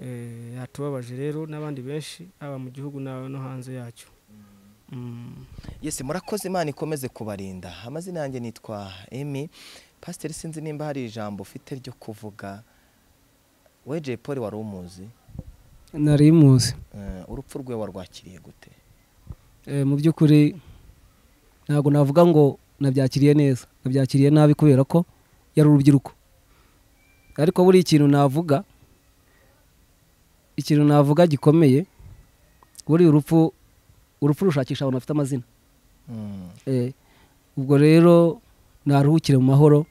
Eh, yatubabaje rero n'abandi benshi haba mu gihugu na- no hanze yacyo Mm. yesi murakoze imana ikomeze kubarinda amazina yanjye nitwa emi pasiteri sinzi nimba hari ijambo ufite ryo kuvuga we Jay Polly wari umuzi nari muzi Eh, urupfu rwe warwakiriye gute Eh, mu by'ukuri ntabwo navuga ngo nabyakiriye neza nabyakiriye nabi kubera ko yari urubyiruko ariko buri ikintu navuga ikintu navuga gikomeye buriya urupfu urupfu rushakisha abantu bafite amazina Mm. Eh, ubwo rero naruhukire mu mahoro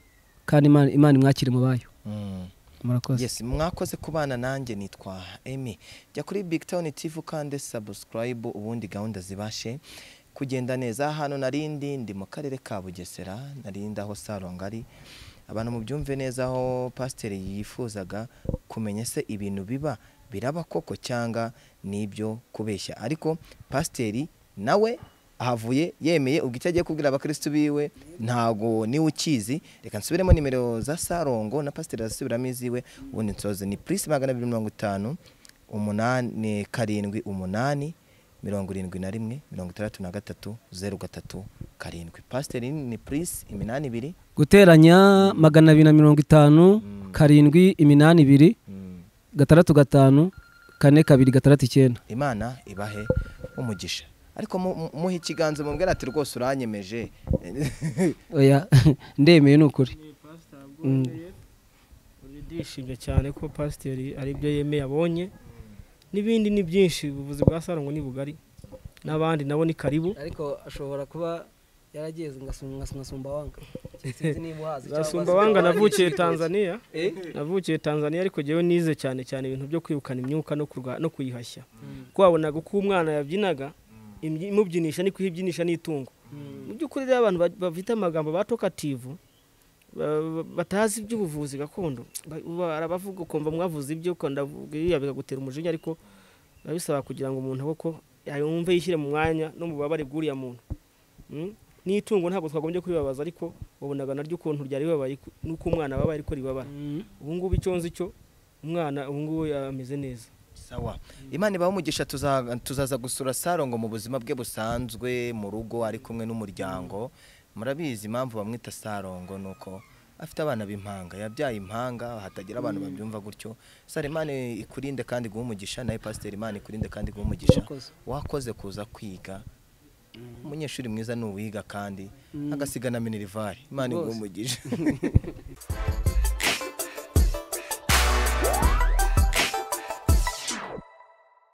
kandi Imana- imana imwakire mu bayo Mm. murakoze yes mwakoze kubana nanjye nitwa emi jya kuri big town tv ukande subscribe ubundi gahunda zibashe kugenda neza hano narindi ndi mu karere ka bugesera narindi aho saronga ari abantu mubyumve neza aho pasiteri yifuzaga kumenya se ibintu biba biraba koko cyangwa n'ibyo kubeshya ariko pasiteri nawe ahavuye yemeye ubwo icyo agiye kubwira abakirisitu biwe ntago niwe ukizi reka nsubiremo nimero za sarongo na pasiteri azisubiramo iziwe ubundi nsoze ni purisi magana abiri mirongo itanu umunani karindwi umunani mirongo irindwi na rimwe mirongo itandatu na gatatu zeru gatatu karindwi pasiteri ni purisi iminani ibiri guteranya magana abiri na mirongo itanu karindwi iminani ibiri gatandatu gatanu kane kabiri gatandatu icyenda imana ibahe umugisha ariko mu- mu- muhe ikiganza mubwira ati rwose uranyemeje oya ndemeye ni ukuri ndishimye cyane ko pasiteri ari byo yemeye abonye n'ibindi ni byinshi ubuvuzi bwa sarongo ni bugari n'abandi nabo ni karibu ariko ashobora kuba yarageze ngasumba wanga gasumba wanga navukiye tanzania navukiye tanzania ariko njyewe nize cyane cyane ibintu byo kwirukana imyuka no kurwa- no kuyihashya kuko wabonaga uko umwana yabyinaga imby- imubyinisha niko ihibyinisha n'itungo mu by'ukuri rero abantu ba- bafite amagambo batokativu batazi iby'ubuvuzi gakondo ba- ba- arabavuga ukumva mwavuze ibyo ukanda iriya bikagutera umujinya ariko biba bisaba kugira ngo umuntu koko yumve yishyire mu mwanya no mu bubabare bw'uriya muntu Mm? n'itungo ntabwo twagombye kuribabaza ariko wabonaga naryo ukuntu ryari ribabaye ku- n'uko umwana wabaye ariko ribabara ubu ngubu icyo nzi cyo umwana ubu ngubu ameze neza sawa imana ibahe umugisha tuza- tuzaza gusura sarongo mu buzima bwe busanzwe mu rugo ari kumwe n'umuryango murabizi impamvu bamwita sarongo ni uko afite abana b'impanga yabyaye impanga hatagira abantu babyumva gutyo sara imana ikurinde kandi guha umugisha nawe pasiteri imana ikurinde kandi guha umugisha wakoze kuza kwiga umunyeshuri mwiza ni uwiga kandi agasigana minerivari imana iguha umugisha